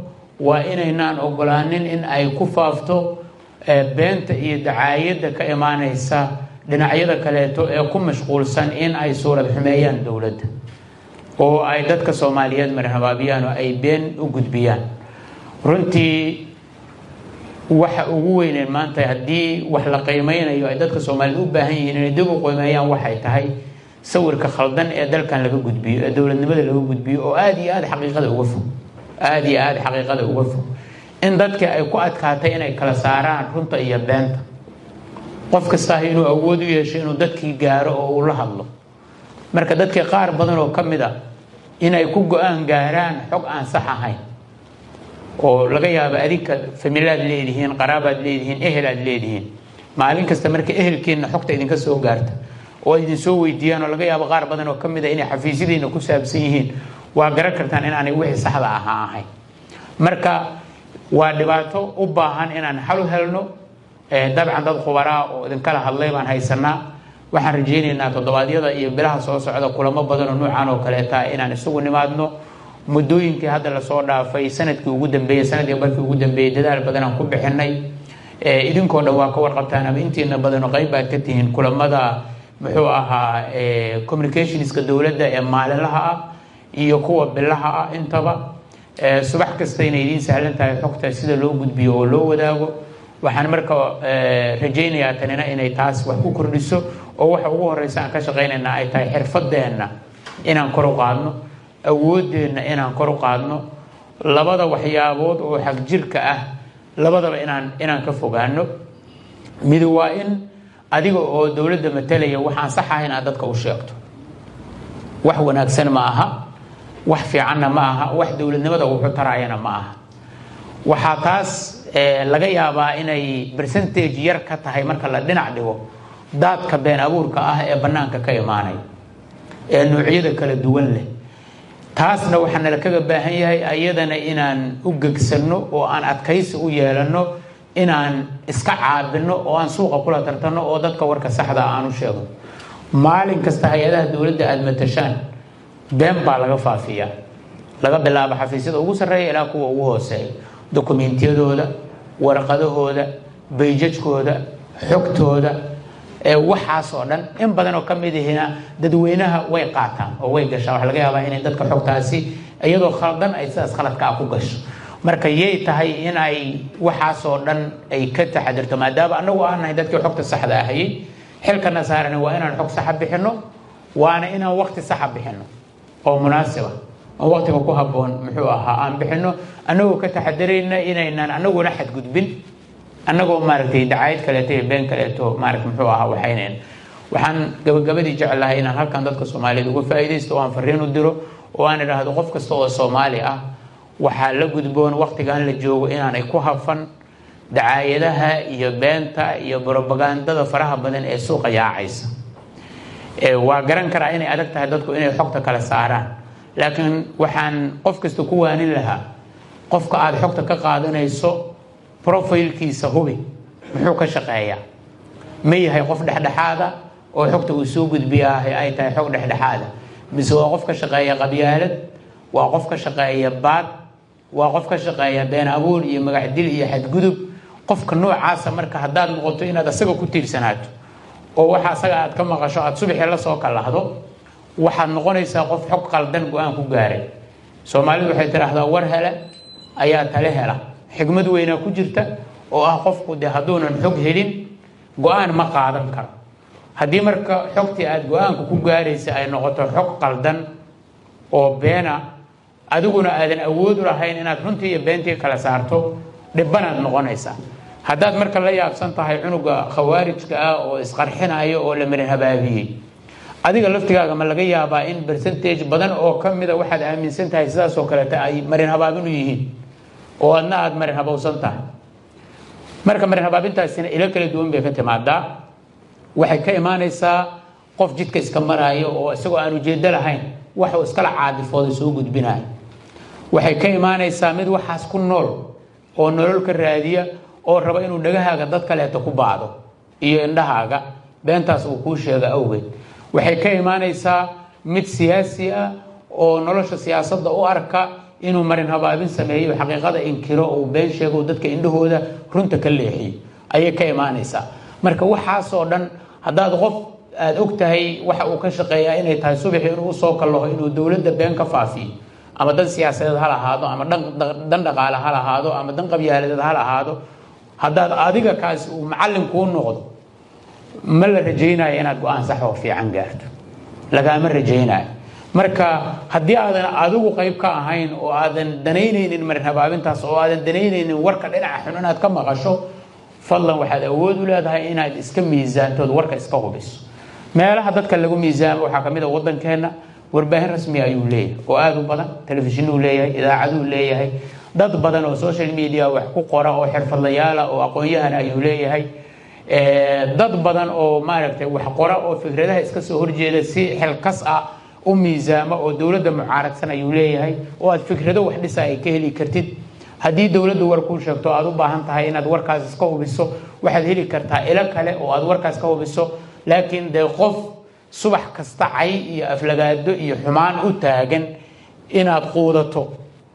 waa inaynaan ogolaanin in ay ku faafto beenta iyo dacaayadda ka imaanaysa dhinacyada kaleeto ee ku mashquulsan in ay suurad xumeeyaan dowladda oo ay dadka soomaaliyeed marhabaabiyaan oo ay been u gudbiyaan runtii waxa ugu weyneen maanta haddii wax la qiimeynayo ay dadka soomaaliyeed u baahan yihiin inay dib u qiimeeyaan waxay tahay sawirka khaldan ee dalkan laga gudbiyo ee dowladnimada laga gudbiyo oo aada iyo aada xaqiiqada uga fog aada iyo aada xaqiiqada uga fog in dadka ay ku adkaatay inay kala saaraan runta iyo beenta qof kastaa inuu awood u yeesho inuu dadkii gaaro oo uu la hadlo marka dadkii qaar badan oo ka mid a inay ku go-aan gaaraan xog aan sax ahayn oo laga yaabo adinka familaad leedihiin qaraabaad leedihiin ehelaad leedihiin maalin kasta marka ehelkeenna xogta idinka soo gaarta oo idin soo weydiiyaan oo laga yaabo qaar badan oo ka mid a inay xafiisyadiina ku saabsan yihiin waa garan kartaan inaanay wixii saxda ahaa ahayn marka waa dhibaato u baahan inaan xal u helno dabcan dad khubaraa oo idinkala hadlay baan haysanaa waxaan rajaynaynaa toddobaadyada iyo bilaha soo socda kulamo badan oo nuucan oo kaleeta inaan isugu nimaadno muddooyinkii hadda lasoo dhaafay sanadkii ugu dambeeyey sanadkii barkii ugu dambeeyey dadaal badan aan ku bixinay idinkoo dhan waa ka warqabtaan ama intiina badan oo qayb baad ka tihiin kulamada muxuu ahaa communicationska dowladda ee maalinlaha ah iyo kuwa bilaha ah intaba subax kasta inay idiin sahlan tahay xogta sida loo gudbiyo oo loo wadaago waxaan marka rajaynayaa tanina inay taas wax ku kordhiso oo waxa ugu horeysa aan ka shaqaynayna ay tahay xirfadeenna inaan kor u qaadno awoodeenna inaan kor u qaadno labada waxyaabood oo xagjirka ah labadaba inaan inaan ka fogaano mid waa in adiga oo dowladda matalaya waxaan sax ahayn aad dadka u sheegto wax wanaagsan ma aha wax fiicanna ma aha wax dowladnimada wuxu taraayana ma aha waxaa taas laga yaabaa inay percentage yar ka tahay marka la dhinac dhigo daadka been abuurka ah ee bannaanka ka imaanay ee noocyada kala duwan leh taasna waxaa nala kaga baahan yahay ayadana inaan u gegsanno oo aan adkaysi u yeelanno inaan iska caabino oo aan suuqa kula tartanno oo dadka warka saxda aan u sheegno maalin kasta hay-adaha dowladda aada matashaan been baa laga faafiyaa laga bilaabo xafiisyada ugu sarreeya ilaa kuwa ugu hooseeya dokumentiyadooda warqadahooda bayjajkooda xogtooda waxaas oo dhan in badan oo ka mid ihina dadweynaha way qaataan oo way gashaan waxa laga yaabaa inay dadka xogtaasi iyadoo khaldan ay sidaas khaladka ah ku gasho marka yay tahay in ay waxaasoo dhan ay ka taxadirto maadaama anagu aan nahay dadkii xogta saxda ahayey xilkana saarani waa inaan xog saxa bixino waana inaan waqti saxa bixino oo munaasiba oo waqtiga ku habboon muxuu ahaa aan bixino anagoo ka taxadirayna inaynaan anaguna xadgudbin annagoo maaragtay dacaayad kaleeto iyo been kaleeto maarata muxuu ahaa waxaynayn waxaan gabagabadii jecelahay inaan halkan dadka soomaaliyeed uga faa'iidaysto oo aan fariin u diro oo aan idhaahdo qof kasta oo soomaali ah waxaa la gudboon waqtigan la joogo inaanay ku hafan dacaayadaha iyo beenta iyo brobagandada faraha badan ee suuqa yaacaysa waa garan karaa inay adag tahay dadku inay xogta kala saaraan laakiin waxaan qof kasta ku waanin lahaa qofka aada xogta ka qaadanayso profilkiisa hubi muxuu ka shaqeeyaa ma yahay qof dhexdhexaada oo xogta uu soo gudbiyaa ay tahay xog dhexdhexaada mise waa qof ka shaqeeya qabyaalad waa qof ka shaqeeya baad waa qof ka shaqeeya been abuur iyo magacdil iyo xadgudub qofka noocaasa marka haddaad noqoto inaad asaga ku tiirsanaato oo waxa asaga aad ka maqasho aad subaxii la soo kalahdo waxaad noqonaysaa qof xog qaldan go-aan ku gaaray soomaalidu waxay tidhaahdaa war hele ayaa tale hela xigmad weynaa ku jirta oo ah qofku de hadduunan xog helin go-aan ma qaadan karo haddii marka xogtii aada go-aanka ku gaaraysa ay noqoto xog qaldan oo beena adiguna aadan awood u lahayn inaad runtii iyo beentii kala saarto dhibanaad noqonaysaa haddaad marka la yaabsan tahay cunuga khawaarijka ah oo isqarxinayo oo la marin habaabiyey adiga laftigaaga ma laga yaabaa in percentage badan oo ka mida waxaad aaminsan tahay sidaasoo kaleeta ay marin habaabin u yihiin oo adna aada marin habowsan tahay marka marin habaabintaasina ilo kala duwan bay ka timaadaa waxay ka imaanaysaa qof jidka iska maraayo oo isagoo aan ujeedo lahayn waxuu iskala caadifooda soo gudbinayo waxay ka imaanaysaa mid waxaas ku nool oo nolol ka raadiya oo raba inuu dhagahaaga dad kaleeto ku baado iyo indhahaaga beentaas uu kuu sheega awgeed waxay ka imaanaysaa mid siyaasi ah oo nolosha siyaasadda u arka inuu marin habaabin sameeyo xaqiiqada inkiro uu been sheego dadka indhahooda runta ka leexiyo ayay ka imaanaysaa marka waxaasoo dhan haddaad qof aada og tahay waxa uu ka shaqeeyaa inay tahay subaxii inuu usoo kallaho inuu dowladda been ka faafiyo ama dan siyaasadeed ha lahaado ama dan dhaqaale ha lahaado ama dan qabyaaladeed ha lahaado haddaad adiga kaasi uu macallin kuu noqdo ma la rajaynayo inaad go-aan sax oo fiican gaarto lagaama rajaynayo marka haddii aadan adigu qayb ka ahayn oo aadan danaynaynin marin habaabintaas oo aadan danaynaynin warka dhinaca xun inaad ka maqasho fadlan waxaad awood u leedahay inaad iska miisaantood warka iska hubiso meelaha dadka lagu miisaamo waxaa kamid a wadankeenna warbaahin rasmi ayuu leeyahay oo aada u badan telefishinuu leeyahay idaacaduu leeyahay dad badan oo social media wax ku qora oo xirfadlayaala oo aqoon-yahan ayuu leeyahay dad badan oo maaragtay wax qora oo fikradaha iska soo horjeeda si xilkas ah u miisaamo oo dowladda mucaaradsan ayuu leeyahay oo aad fikrado wax dhisa ay ka heli kartid haddii dowladdu war kuu sheegto aad u baahan tahay inaad warkaas iska hubiso waxaad heli kartaa ilo kale oo aad warkaas ka hubiso laakiin dee qof subax kasta cay iyo aflagaado iyo xumaan u taagan inaad quudato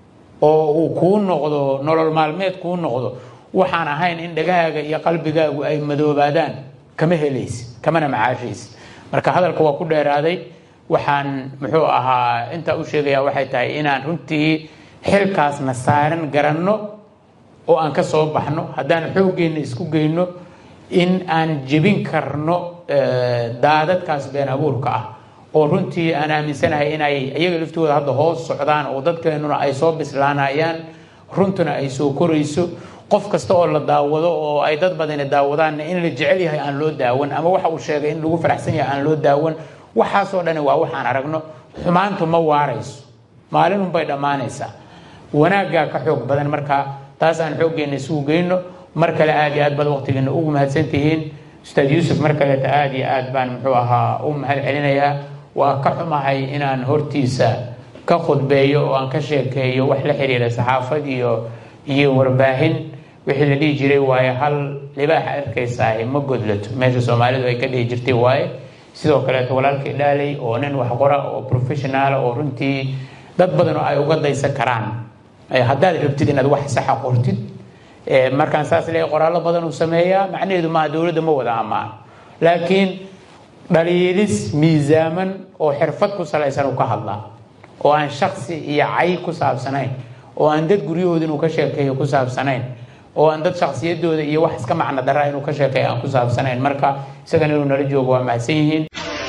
oo uu kuu noqdo nolol maalmeed kuu noqdo waxaan ahayn in dhagahaaga iyo qalbigaagu ay madoobaadaan kama helaysid kamana macaashaysid marka hadalka waa ku dheeraaday waxaan muxuu ahaa intaa u sheegayaa waxay tahay inaan runtii xilkaasna saaran garanno oo aan ka soo baxno haddaan xooggeena isku geyno in aan jebin karno daadadkaas been abuurka ah oo runtii aan aaminsanahay inay iyaga laftooda hadda hoos socdaan oo dadkeenuna ay soo bislaanayaan runtuna ay soo korayso qof kasta oo la daawado oo ay dad badani daawadaanna in la jecel yahay aan loo daawan ama waxa uu sheegay in lagu faraxsan yahay aan loo daawan waxaasoo dhani waa waxaan aragno xumaantu ma waarayso maalinunbay dhammaanaysaa wanaaggaa ka xoog badan marka taas aan xooggeena isugu geyno mar kale aad iyo aad baad waqtigeena ugu mahadsantihiin ustaad yuusuf mar kaleeta aad iyo aad baan muxuu ahaa u mahad celinayaa waa ka xumahay inaan hortiisa ka khudbeeyo oo aan ka sheekeeyo wax la xiriira saxaafad iyo iyo warbaahin wixii la dhihi jiray waaye hal libaaxa arkaysaa ma godlato meesha soomaalidu ay ka dhihi jirtay waaye sidoo kaleeto walaalkii dhaalay oo nin wax qora oo professionaala oo runtii dad badan oo ay uga daysan karaan haddaad rabtid inaad wax saxa qortid markaan saas leeyahay qoraallo badan uu sameeyaa macnaheedu maaha dowladda ma wada ammaan laakiin dhaliilis miisaaman oo xirfad ku salaysan uu ka hadlaa oo aan shaksi iyo cay ku saabsanayn oo aan dad guryahooda inuu ka sheekeeyo ku saabsanayn oo aan dad shaksiyadooda iyo wax iska macno daraa inuu ka sheekeeyo aan ku saabsanayn marka isagana inuu nala joogo waa mahadsan yihiin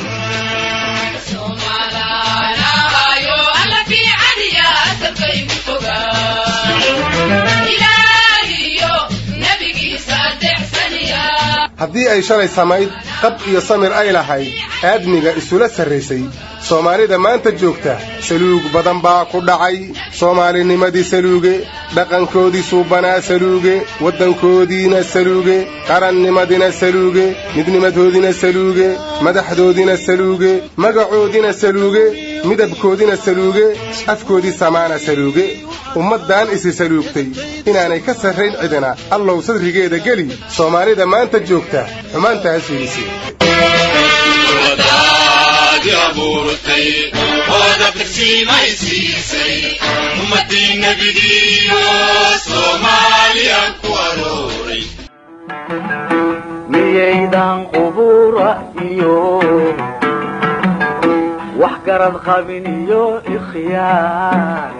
haddii ay shalay samayd qab iyo samir ay lahayd aadmiga isula sarraysay soomaalida maanta joogta saluug badan baa ku dhacay soomaalinimadii saluuge dhaqankoodii suubanaa saluuge waddankoodiina saluuge qarannimadina saluuge midnimadoodina saluuge madaxdoodina saluuge magacoodina saluuge midabkoodina saluuge afkoodii samaana saluuge ummaddan isi saluugtay inaanay ka sarrayn cidina allow sadrigeeda geli soomaalida maanta joogta xumaantaas fiidisi miyaydan qubura iyo wax garad qabin iyo ikhyaar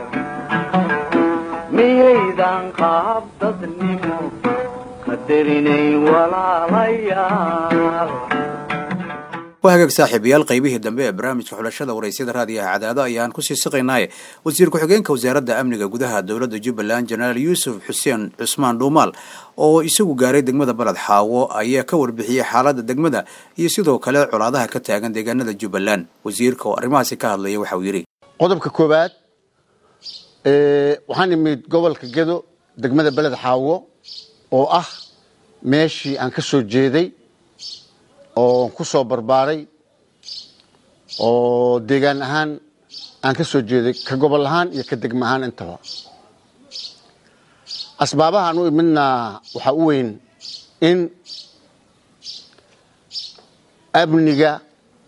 miyaydan qaab dadnimo qadarinayn walaalayaal waa hagaag saaxiibayaal qaybihii dambe ee barnaamijka xulashada waraysyada raadiyaha cadaado ayaan kusii siqaynaaye wasiir ku-xigeenka wasaaradda amniga gudaha dowladda jubbaland jenaraal yuusuf xuseen cusmaan dhuumaal oo isagu gaaray degmada baled xaawo ayaa ka warbixiyey xaaladda degmada iyo sidoo kale colaadaha ka taagan deegaanada jubbaland wasiirka oo arrimahaasi ka hadlaya waxa uu yidhi qodobka koowaad waxaan imid gobolka gedo degmada beled xaawo oo ah meeshii aan ka soo jeeday oo ku soo barbaaray oo deegaan ahaan aan ka soo jeeday ka gobol ahaan iyo ka degmo ahaan intaba asbaabahaan u imidna waxaa u weyn in amniga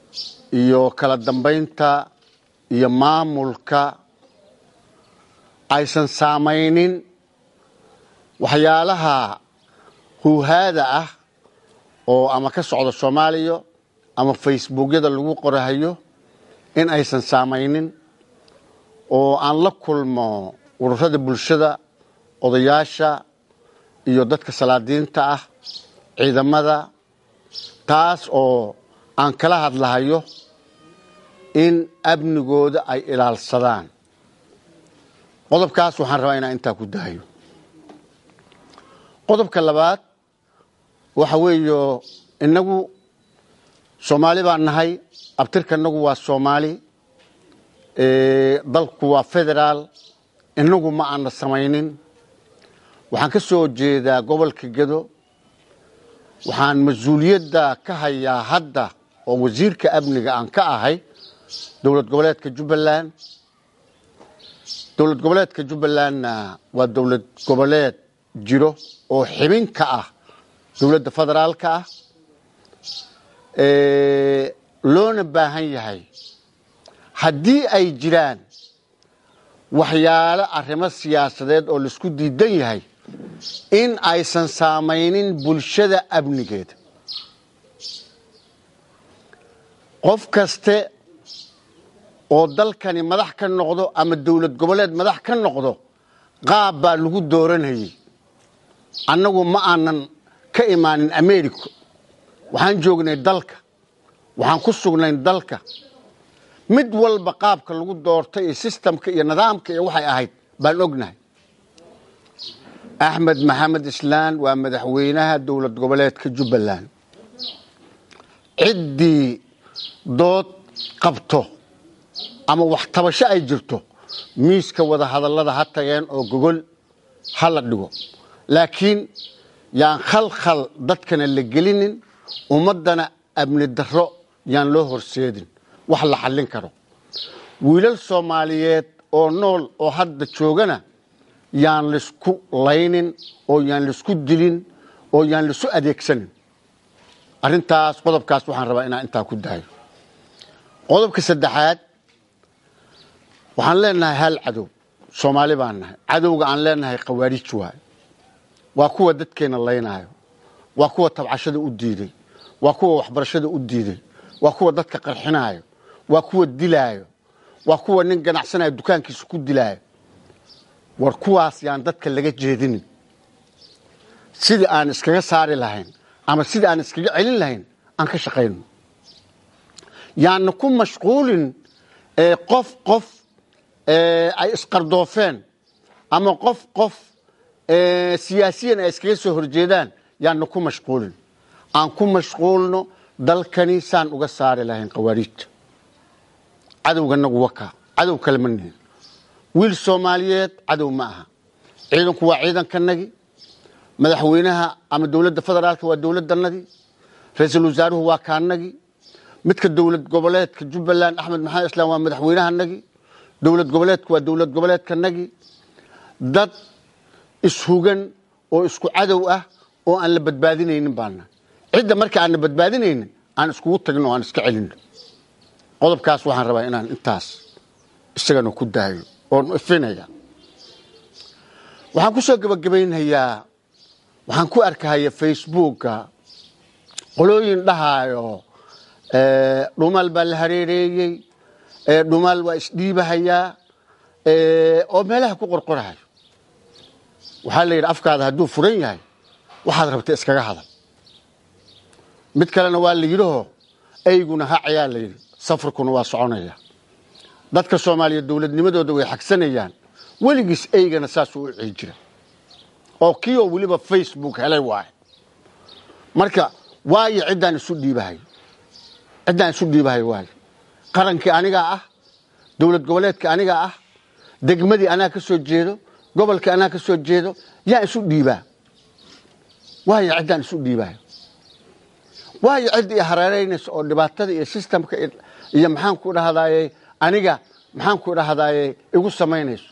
iyo kala dambaynta iyo maamulka aysan saamaynin waxyaalaha huuhaada ah oo ama ka socda soomaaliya ama facebookyada lagu qorahayo in aysan saamaynin oo aan la kulmo ururada bulshada odayaasha iyo dadka salaadiinta ah ciidamada taas oo aan kala hadlahayo in amnigooda ay ilaalsadaan qodobkaas waxaan rabaa inaan intaa ku dahayo qodobka labaad waxa weeyo innagu soomaali baan nahay abtirka innagu waa soomaali dalku waa federaal innagu ma aana samaynin waxaan ka soo jeedaa gobolka gedo waxaan mas-uuliyadda ka hayaa hadda oo wasiirka amniga aan ka ahay dowlad goboleedka jubbaland dowlad goboleedka jubbalandna waa dowlad goboleed jiro oo xibin ka ah dowladda federaalka ah loona baahan yahay haddii ay jiraan waxyaalo arrimo siyaasadeed oo laisku diidan yahay in aysan saamaynin bulshada amnigeeda qof kaste oo dalkani madax ka noqdo ama dowlad goboleed madax ka noqdo qaab baa lagu dooranayay annagu ma aanan ka imaanin america waxaan joognay dalka waxaan ku sugnay dalka mid walba qaabka lagu doortay iyo sistamka iyo nidaamka iyo waxay ahayd baan ognahay axmed maxamed islaan waa madaxweynaha dowlad goboleedka jubbaland ciddii dood qabto ama wax tabasho ay jirto miiska wada hadallada ha tageen oo gogol ha la dhigo laakiin yaan khalkhal dadkana la gelinin ummaddana amni darro yaan loo horseedin wax la xallin karo wiilal soomaaliyeed oo nool oo hadda joogana yaan laisku laynin oo yaan laisku dilin oo yaan laisu adeegsanin arrintaas qodobkaas waxaan rabaa inaan intaa ku dahayo qodobka saddexaad waxaan leenahay hal cadow soomaali baan nahay cadowga aan leenahay khawaarij waay waa kuwa dadkeena laynaayo waa kuwa tabcashada u diiday waa kuwa waxbarashada u diiday waa kuwa dadka qarxinaayo waa kuwa dilaayo waa kuwa nin ganacsanayo dukaankiisa ku dilaayo war kuwaas yaan dadka laga jeedinin sidii aan iskaga saari lahayn ama sidii aan iskaga celin lahayn aan ka shaqayno yaana ku mashquulin qof qof ay isqardoofeen ama qof qof siyaasiyan ay iskaga soo horjeedaan yaana ku mashquulin aan ku mashquulno dalkani saan uga saari lahayn khawaariijta cadowganagu waka cadow kale ma nihin wiil soomaaliyeed cadow ma aha ciidanku waa ciidankanagi madaxweynaha ama dowladda federaalka waa dowladdanadii ra-iisul wasaaruhu waa kaanagi midka dowlad goboleedka jubbaland axmed maxamed islaam waa madaxweynahanagi dowlad goboleedka waa dowlad goboleedkanagi dad ishugan oo isku cadow ah oo aan la badbaadinaynin baana cidda marka aan la badbaadinaynin aan iskugu tagno o aan iska celino qodobkaas waxaan rabaa inaan intaas isagana ku daayo oon ifinaya waxaan ku soo gebagabaynhayaa waxaan ku arkahaya facebooka qolooyin dhahaayo dhumaal baa la hareereeyey dhumaal waa isdhiibahayaa oo meelaha ku qorqorahayo waxaa la yidhi afkaada hadduu furan yahay waxaad rabta iskaga hadal mid kalena waa la yidhaho eyguna hacayaa la yidhi safarkuna waa soconaya dadka soomaaliya dowladnimadooda way xagsanayaan weligiis eygana saasuu u cii jira oo kii oo weliba facebook helay waaye marka waayo ciddaan isu dhiibahayo ciddaan isu dhiibahayo waayo qarankii anigaa ah dowlad goboleedka anigaa ah degmadii anaa ka soo jeedo gobolkii anaa ka soo jeedo yaan isu dhiibaa waayo ciddaan isu dhiibahayo waayo cidda i hareeraynaysa oo dhibaatada iyo sistamka iyo maxaan ku dhahdaye aniga maxaan ku dhahdaye igu samaynayso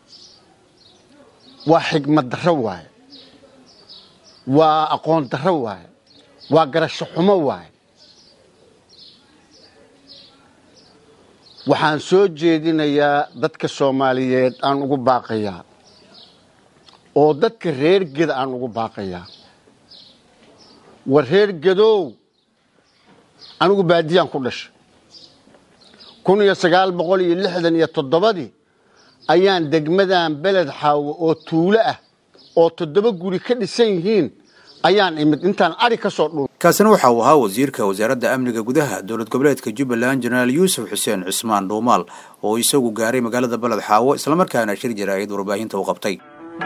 waa xigmad darro waaye waa aqoon darro waaye waa garasho xumo waaye waxaan soo jeedinayaa dadka soomaaliyeed aan ugu baaqayaa oo dadka reer geda aan ugu baaqayaa war reer gedow anigu baadiyaan ku dhashay kun iyo sagaal boqol iyo lixdan iyo toddobadii ayaan degmadan beled xaawo oo tuulo ah oo toddoba guri ka dhisan yihiin ayaan imid intaan ari ka soo dhuun kaasina waxa uu ahaa wasiirka wasaaradda amniga gudaha dowlad goboleedka jubbaland jenaraal yuusuf xuseen cusmaan dhuumaal oo isagu gaaray magaalada beled xaawo islamarkaana shir jaraa'id warbaahinta u qabtay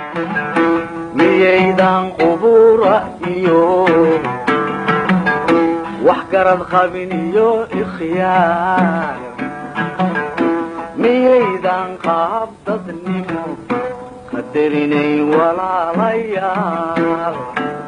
miyaydan qubura iyo wax garad qabin iyo ikhyaar miyaydan qaab dadnimo qadarinayn walaalayaal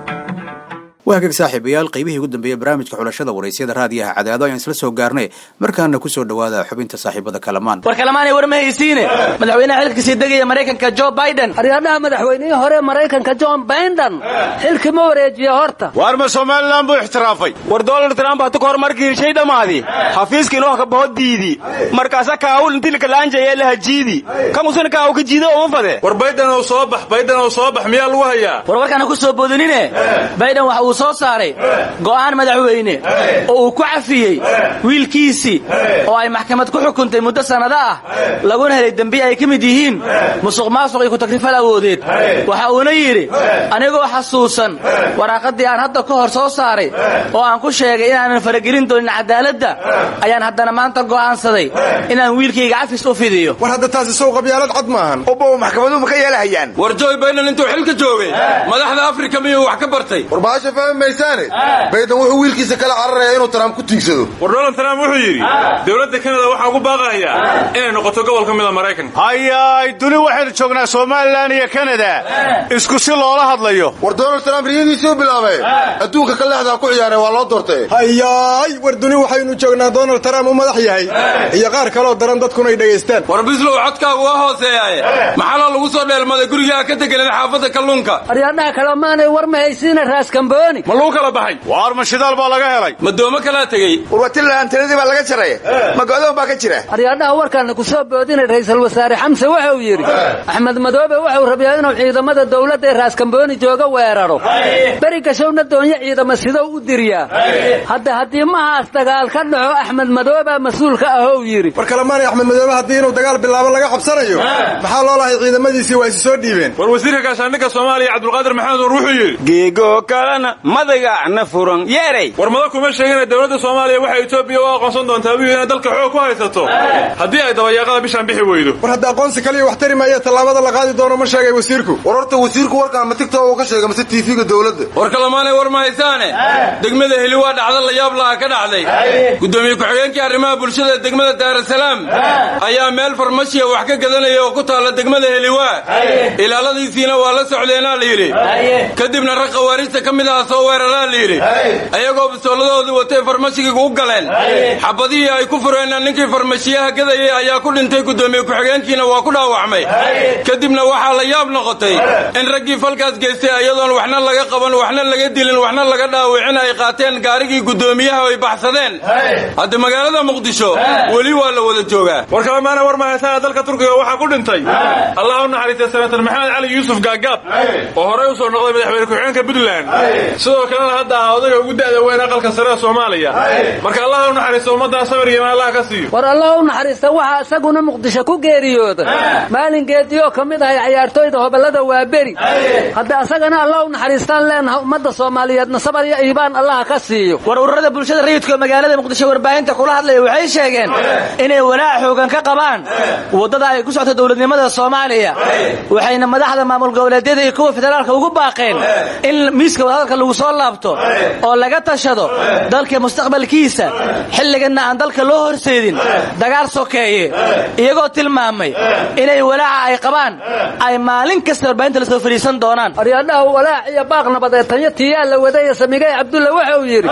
waa hagaag saaxiibayaal qaybihii ugu dambeeyey barnaamijka xulashada waraysyada raadiyaha cadaado ayaan isla soo gaarnay markaana ku soo dhowaada xubinta saaxiibada kalamaan war kalamaanay war ma haysiine madaxweynaha xilka sii degaya maraykanka jo biden aryaadhaha madaxweynihii hore maraykanka john biden xilkii ma wareejiye horta waar ma somalilan buu ixtiraafay war donald trump hata kahor markii heshay dhammaadi xafiiska inoo ka baho diidi markaasa kaawul intii lakalaanjaya la hajiidi kamusina kaaw ka jiido uma fade war bayden oo soo bax bayden oo soo bax miyaa lagu hayaa war warkaana ku soo boodinine biden waxa uu soo saaray go'aan madaxweyne oo uu ku cafiyey wiilkiisii oo ay maxkamad ku xukuntay muddo sannado ah laguna helay dembiye ay ka mid yihiin musuq maasuq iyo ku-takrifal awoodeed waxa uuna yidhi anigoo xasuusan waraaqaddii aan hadda ka hor soo saaray oo aan ku sheegay inaanan faragelin doonin cadaaladda ayaan haddana maanta go'aansaday inaan wiilkayga cafis u fidiyo war hadda taasi sow qabyaalad cad maahan ubba maxkamaduhu ma ka yeelahayaan war joy biden intuu xilka joogay madaxda afrika miyuu wax ka bartay war baasha fahmi maysaane bayden wuxuu wiilkiisa kala cararayaa inuu trump ku tiigsado war donald trump wuxuu yidhi dowladda kanada waxaa ugu baaqayaa inay noqoto gobol ka mida maraykanka hayaay duni waxaynu joognaa somalilan iyo kanada isku si loola hadlayo war donald trump riyadiisuu bilaabay adduunka ka leexdaa ku ciyaaray waa loo doortay hayaay war duni waxaynu joognaa donald trump u madax yahay iyo qaar kaloo daran dadkunay dhegaystaan war bislow codkaagu waa hooseeyaaye maxaloo lagu soo dheelmaday gurigaa ka deganeed xaafadda kalluunka aryaadhaha kalemaanay war ma haysiina raaskambooni ma lagu kala baxay waar ma shidaal baa laga helay madoomo kalaa tegey warwatilaan tiradii baa laga jaray ma go'doon baa ka jira aryaadhaha warkaana ku soo boodinay ra'iisul wasaare xamse wuxuu yidhi axmed madoobe wuxuu rabiyaa inuu ciidamada dawladda ee raaskambooni jooga weeraro beri gashowna doonyo ciidama sidou u diryaa hadda haddii mahaas dagaal ka dhaco axmed madooba mas-uulka ahou yidhi war kalemaanay axmed madoobe haddii inuu dagaal bilaabo laga cabsanayo maxaa loo lahay ciidamadiisii waa isi soo dhiibeen war wasiirka gaashaandhigga soomaaliya cabdulqaadir maxamed nur wuxuu yidhi geego kalena madagacna furan yeeray war mada kuma sheegina dowladda soomaaliya waxay etoobiya u aqoonsan doontaa buu inay dalka xoog ku haysato haddii ay dabayaaqada bishaan bixi weydo war hadda aqoonsi kaliya wax tari maaya tallaabada la qaadi doono ma sheegay wasiirku war horta wasiirku warkaan ma tigtok uu ka sheegay mase tv-ga dowladda war kalemaanay war ma haysaane degmada heli waa dhacda la yaab laha ka dhacday gudoomiye ku-xigeenkii arrimaha bulshada degmada daarasalaam ayaa meel farmashiya wax ka gadanaya oo ku taalla degmada heliwaa ilaaladiisiina waa la socdeenaa la yidhi kadibna rag khawaarijta ka mid aha soo weeraraa la yidhi ayagoo bisooladoodii watay farmashiga u galeen xabadihii ay ku fureenna ninkii farmashiyaha gadayay ayaa ku dhintay gudoomiye ku-xigeenkiina waa ku dhaawacmay kadibna waxaa la yaab noqotay in raggii falkaas geystay ayadoon waxna laga qaban waxna laga dilin waxna laga dhaawicin ay qaateen gaarigii gudoomiyaha ay baxsadeen hadda magaalada muqdisho weli waa la wada joogaa war kalemaana war mahaysaana dalka turkiga waxaa ku dhintay allah u naxariistay senator maxamed cali yuusuf gaagaab oo horey u soo noqday madaxweyne ku-xigeenka puntland sidoo kalena hadda ahaa odayga ugu da'da weyn aqalka sare ee soomaaliya marka allah u naxariisto ummaddaa samir iyo allah ka siiyo war allah u naxariista waxaa isaguna muqdisho ku geeriyooda maalingeedii oo ka mid ahay cayaartooyda hobellada waa beri hadda asagana allah u naxariistaan leenaha ummadda soomaaliyeedna sabar iyo iibaan allaha ka siiyo war ururada bulshada rayidka oo magaalada muqdisho warbaahinta kula hadlaya waxay sheegeen inay walaac xoogan ka qabaan waddada ay ku socto dowladnimada soomaaliya waxayna madaxda maamul goboleedyada iyo kuwa federaalka ugu baaqeen in miiska wadahadalka lagu soo laabto oo laga tashado dalka mustaqbalkiisa xilliganna aan dalka loo horseedin dagaal sokeeye iyagoo tilmaamay inay walaaca ay qabaan ay maalin kasta warbaahinta la soo fadhiisan doonaan aryaadhaha walaac iyo baaq nabadeed tanyo tiyaa la wadaya samigay cabdulla wuxuu yidhi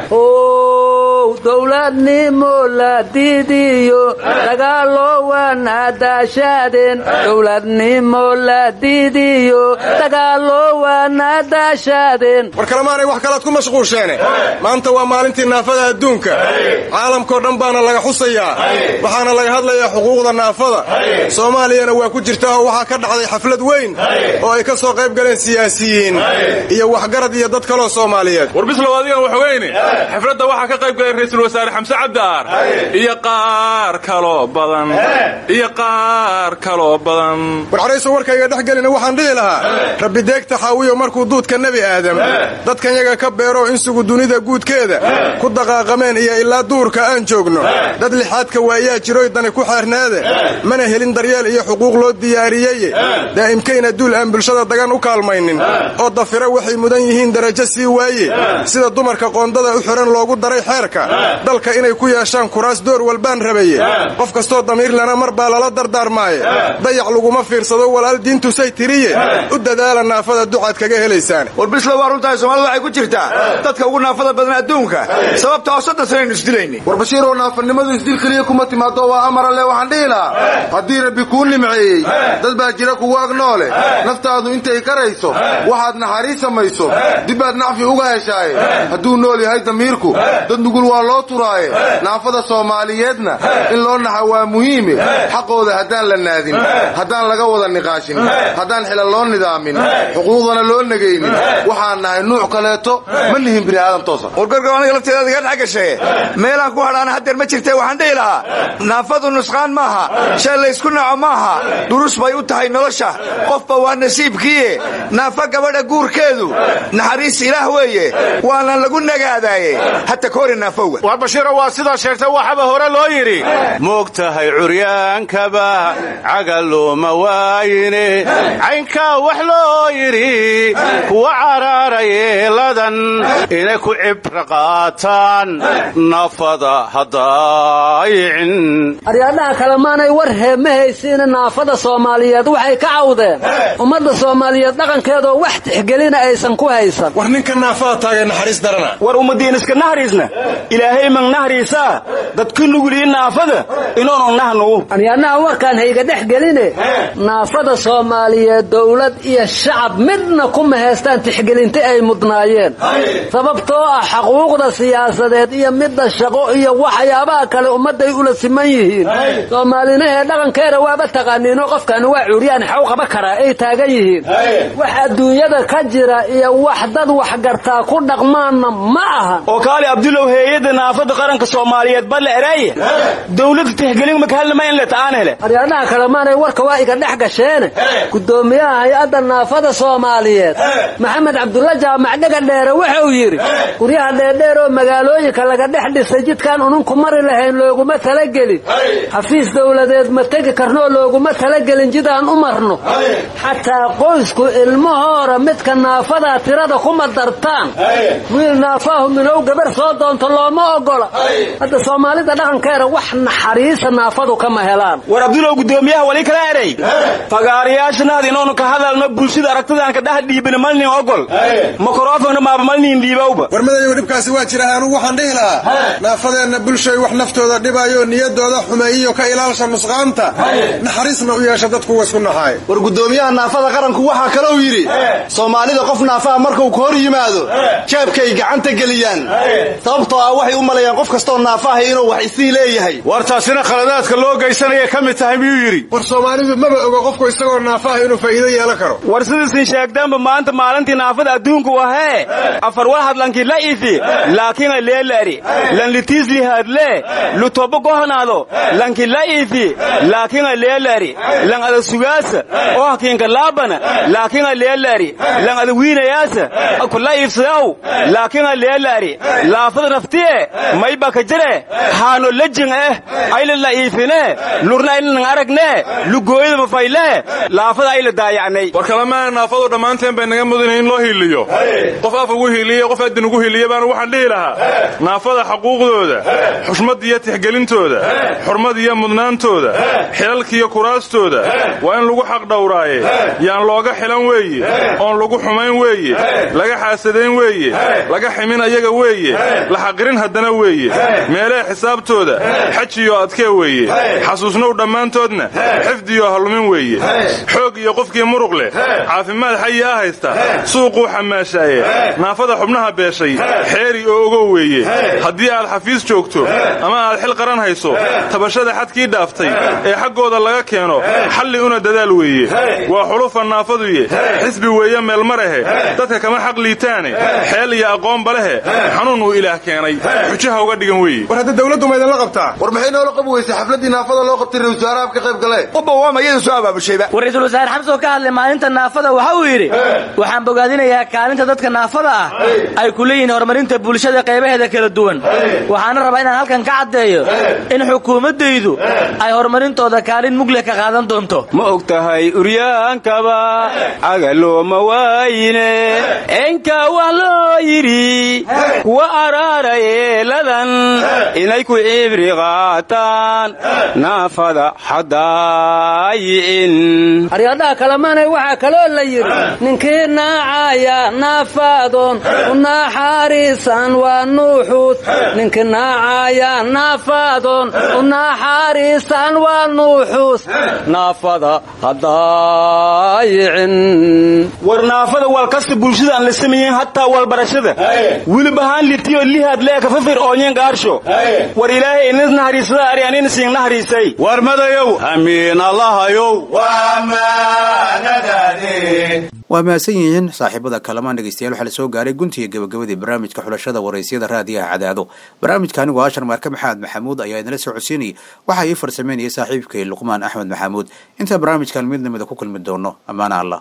ow dowladnimo la diidiyo dagaaloo wanaadaashaadeen dowladnimo la diidiyo dagaaloo waana daashaadeen war kalemaanay wax kalaad ku mashquulsheene maanta waa maalintii naafada adduunka caalamkao dhan baana laga xusayaa waxaana laga hadlayaa xuquuqda naafada soomaaliyana waa ku jirtaa oo waxaa ka dhacday xaflad weyn oo ay ka soo qayb galeen siyaasiyiin iyo waxgarad iyo dad kaloo soomaaliyeed war bislow adigan waxweyne xafladda waxaa ka qayb galay ra'iisul wasaare xamse cabdiaar iyo qaar kaloo badan iyo qaar kaloo badan war xarayso warkayga dhex gelina waxaan dhihi lahaa rabbi deegta xaawiyo markuu duudka nebi aadam dadkan yaga ka beero insugu dunida guudkeeda ku daqaaqameen iyo ilaa duurka aan joogno dad lixaadka waayaa jiroy dani ku xeerneede mana helin daryeel iyo xuquuq loo diyaariyeye daa'imkayna duul aan bulshada dagan u kaalmaynin oo dafira waxay mudan yihiin darajo sii waaye sida dumarka qoondada u xihan loogu daray xeerka dalka inay ku yeeshaan kuraas door walbaan rabaye qof kastoo damiirlana mar baa lala dardaarmaaye dayac laguma fiirsado walaal diintusay tiriye u dadaala naafada ducaad kaga helaysaan war bislow waa runtahay soomaalida waxay ku jirtaa dadka ugu naafada badan adduunka sababta oo soddon sanaynu isdilayni war bashiiroo naafanimadu isdil keliya kuma timaado waa amar alle waxaan dhihi lahaa haddii rabbi kuu nimceeyey dad baa jira kugu ag noole naftaadu intay karayso waxaad naxariis samayso dibbaad nacfi uga heshaaye hadduu nool yahay damiirku dad nugul waa loo turaaye naafada soomaaliyeedna in loo naxa waa muhiime xaqooda haddaan la naadin haddaan laga wada niqaashin haddaan xila loo nidaamin xuquuqdana loo negaynin waxaan nahay nuuc kaleeto ma nihin bini aadam toosa wargargo aniga lafteeda iga dhex gashaye meelaan ku hadhaana haddeer ma jirtee waxaan dhihi lahaa naafadu nusqaan maaha shay laysku naco maaha durus bay u tahay nolosha qofba waa nasiibkiiye naafa gabadha guurkeedu naxariis ilaah weeye waana lagu nagaadaaye hata koori naafowga war bashiiro waa sidaa sheegtay waxaba hore loo yidhi moogtahay curyaankaba cagalooma waayine caynkaa wax loo yidhi kuwa caraara yeeladan inay ku cibra qaataan naafada hadaayicin aryaadhaha kale maanay war hee ma haysiina naafada soomaaliyeed waxay ka cawdeen ummadda soomaaliyeed dhaqankeedoo wax tixgelina aysan ku haysan war ninka naafada taagay naxariis darana war ummadiin iska nahriisna ilaahay mang nahriisaa dadka nugulii naafada inoonan nahnugu aryaadhaha warkaan hayga dhex geline naafada soomaaliyeed dowlad iyo shacab midna kuma haystaan tixgelinta ay mudnaayeen sababtoo ah xaquuqda siyaasadeed iyo midda shaqo iyo waxyaabaha kale ummadday ula siman yihiin soomaalinahee dhaqankeeda waaba taqaaniino qofkani waa curyaan xaw qaba karaa ay taagan yihiin wax adduunyada ka jira iyo wax dad waxgartaa ku dhaqmaanna ma aha oo kaali abdulow heeyadda naafada qaranka soomaaliyeed balle eraye dowladda tixgelin makahallama in le ta'aan hele aryaadhaha kale maanay warka waa iga dhex gasheene gudoomiyaha hay-adda naafada soomaaliyeed maxamed cabdulla jaamac dhega dheere wuxuu yidhi guryaha dheerdheer oo magaalooyinka laga dhex dhisay jidkaan ununku mari lahayn looguma talagelin xafiis dowladeed ma tegi karnoo looguma talagelin jidaan u marno xataa qoysku ilmahoora midka naafadaa tirada kuma dartaan wiil naafaahu minow gabar soo doonto looma ogola hadda soomaalida dhaqankeeda wax naxariisa naafadu kama helaan war abdulow gudoomiyaha wali kala eray fagaarayaashanaad inoonu ka hadalno bulshada aragtidaan ka dhex dhiibin malnin ogol makrofonna maaba malnin dhiibowba war madayow dhibkaasi waa jira anugu waxaan dhihi lahaa naafadeenna bulshay wax naftooda dhibayo niyadooda xumeeyiyo ka ilaalsha nusqaanta naxariisna u yeesha dadku wasku naxaay war gudoomiyaha naafada qaranku waxaa kalou yidhi soomaalida qof naafaha markuu ka hor yimaado jeebkay gacanta geliyaan sababtoo ah waxay u malayaan qof kastoo naafahay inuu wax isii leeyahay war taasina khaladaadka loo geysanaya ka mid tahay miyuu yidhi war soomaalidu maba ogo qofku isagoo naafaha inuu faa'iido yeelan karo war sidiisin sheegtaanba maanta maalintii naafada adduunku wahee afar walhad lanki la ifi laakina leelari lan litiisli hadle lutobo gohnaado lanki la ifi laakina leelari lan ada sugaasa oo hakiinka laabana laakina leelari lan ada wiinayaasa kula iifsadaw laakina leelari laafada naftiye mayba ka jire haano lejin eh ayla la iifine lurna aylan aragne lugooyada mafayle laafada ayla daayacnay war kalemaana naafadu dhammaanteen bay naga mudan in loo hiiliyo qof afa ugu hiiliye qof adin ugu hiiliye baanu waxaan dhihi lahaa naafada xaquuqdooda xushmadda iyo tixgelintooda xurmad iyo mudnaantooda xilalkiiyo kuraastooda waa in lagu xaq dhowraaye yaan looga xilan weeye oon lagu xumayn weeye laga xaasadayn weeye laga ximin ayaga weeye la xaqirin haddana weeye meelee xisaabtooda xajiyo adkee weeye xasuusnow dhammaantoodna xifdiyo hallumin weeye xoog iyo qofkii muruq leh caafimaad xayi ah haysta suuquu xamaashaaye naafada xubnaha beeshay xeeri oo ogow weeye haddii aad xafiis joogto ama aad xil qaran hayso tabashada xadkii dhaaftay ee xaggooda laga keeno xalli una dadaal weeye waa xulufa naafaduye xisbi weeye meelmarahe dadka kama xaq liitaane xeel iyo aqoonba lehe xanuun uu ilaah keenay xujaha uga dhigan weeye war hadda dawladdu ma idinla qabtaa war maxay noola qabi weysay xafladdii naafada loo qabtay ra wasaaraha ka qayb galee ubba waa mayada soo abaabushayba war ra-iisul wasaare xamse oo ka hadlay maalinta naafada waxa uu yidhi waxaan bogaadinayaa kaalinta dadka naafada ah ay ku leeyihiin horumarinta bulshada qaybaheeda kala duwan waxaana rabaa inaan halkan ka caddeeyo in xukuumaddaydu ay horumarintooda kaalin mugle ka qaadan doonto ma og tahay uryaankaba cagalooma waayine enka wax loo yidhi kuwa araara yeeladan inay ku cibri qaataan naafada xadaayi'in aryadhaha kalemaanay waxaa kaloo la yidhi ninkii naacaya naafadoon u naxariisan waa nuuxuus ninkii naacaya naafadoon u naxariisan waa nuuxuus naafada hadaayicin war naafada wal kasta bulshada aan la samayen hataa walbarashada wilib ahaan litiyo lihaad leeka fafir oonyen gaarsho war ilaahay inis nahariisada ari anin siin nahariisay war madayow amiin allahayow waa mahadsan yihiin saaxiibada kalamaan dhegeystayaal waxaa la soo gaaray guntiga gabagabadii barnaamijka xulashada waraysyada raadiyaha cadaado barnaamijka anigu ashar maarka maxamed maxamuud ayaa idinla soo codsiinayay waxaa ii farsameynayay saaxiibkay luqmaan axmed maxamuud intaan barnaamijkan mid namida ku kulmi doono ammaana allah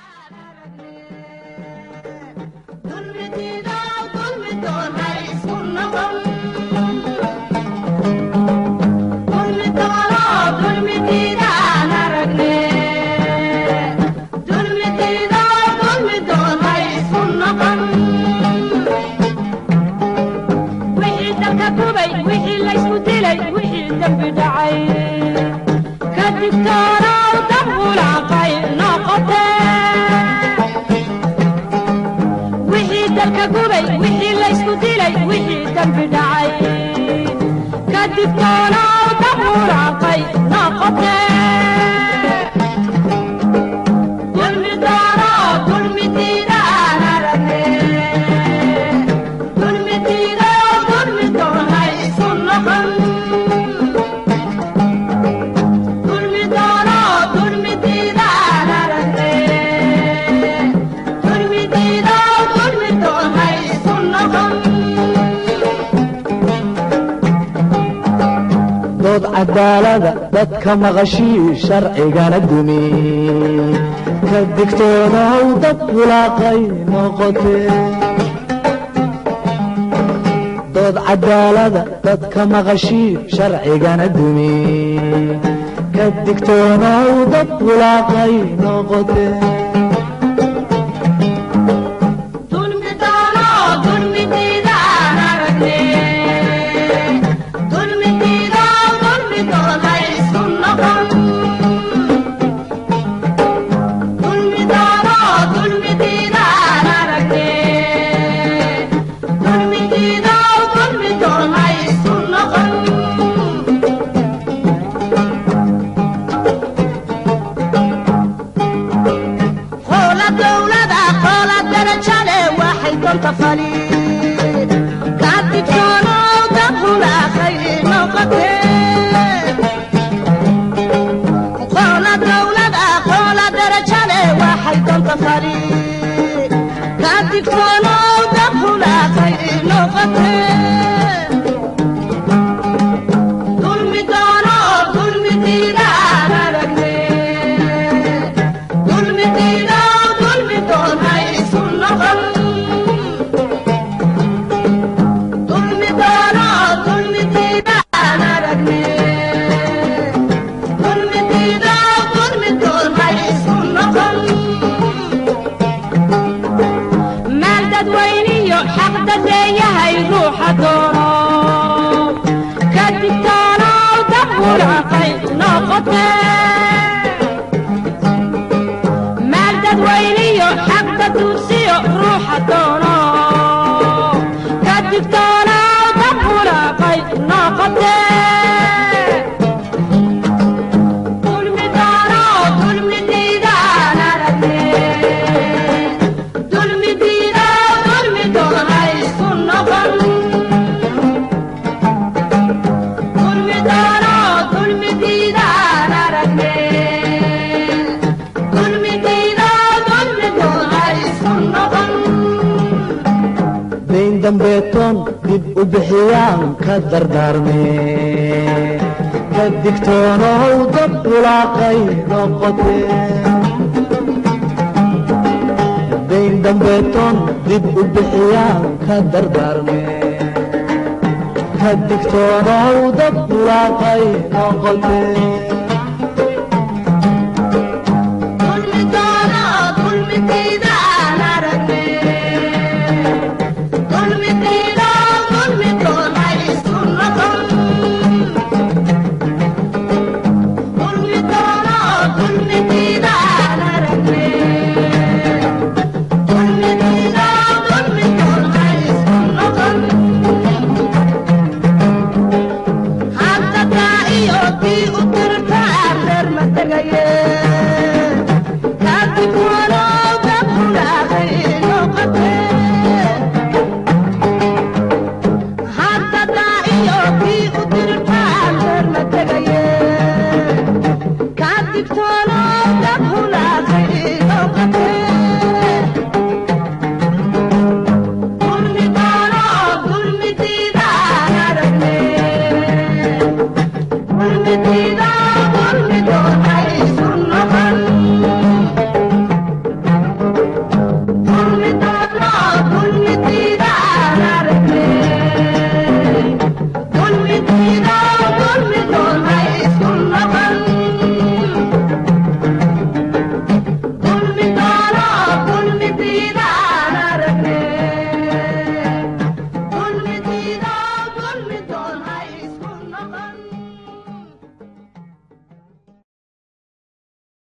dood cadaalada dadka maqashii sharcigana dumi ka digtoonaw dad bulaaqay noqote dood cadaalada dadka maqashii sharcigana dumi ka digtoonaw dad bulaaqay noqote dadweyniyo xaq dadeeyahay ruuxa doono ka digtoonow dabulaqay noqote maal dadweyniyo xaq daduursiyo ruuxa doono ka digtoonow dabulaqay noqote dulmi doono dulmi diidaan aragne dulmi diida dulmi doona isku noqon dulmi doono dulmi diidaan aragne dulmi diida dulmi doona isku noqon dayn dambeetoon dib u bixiyaan ka dardaarme ka digtoonow dad bulaaqay noqote dayn dambeetoon dib u bixiyaan ka dardaarme ka digtoonow dad bulaaqay noqote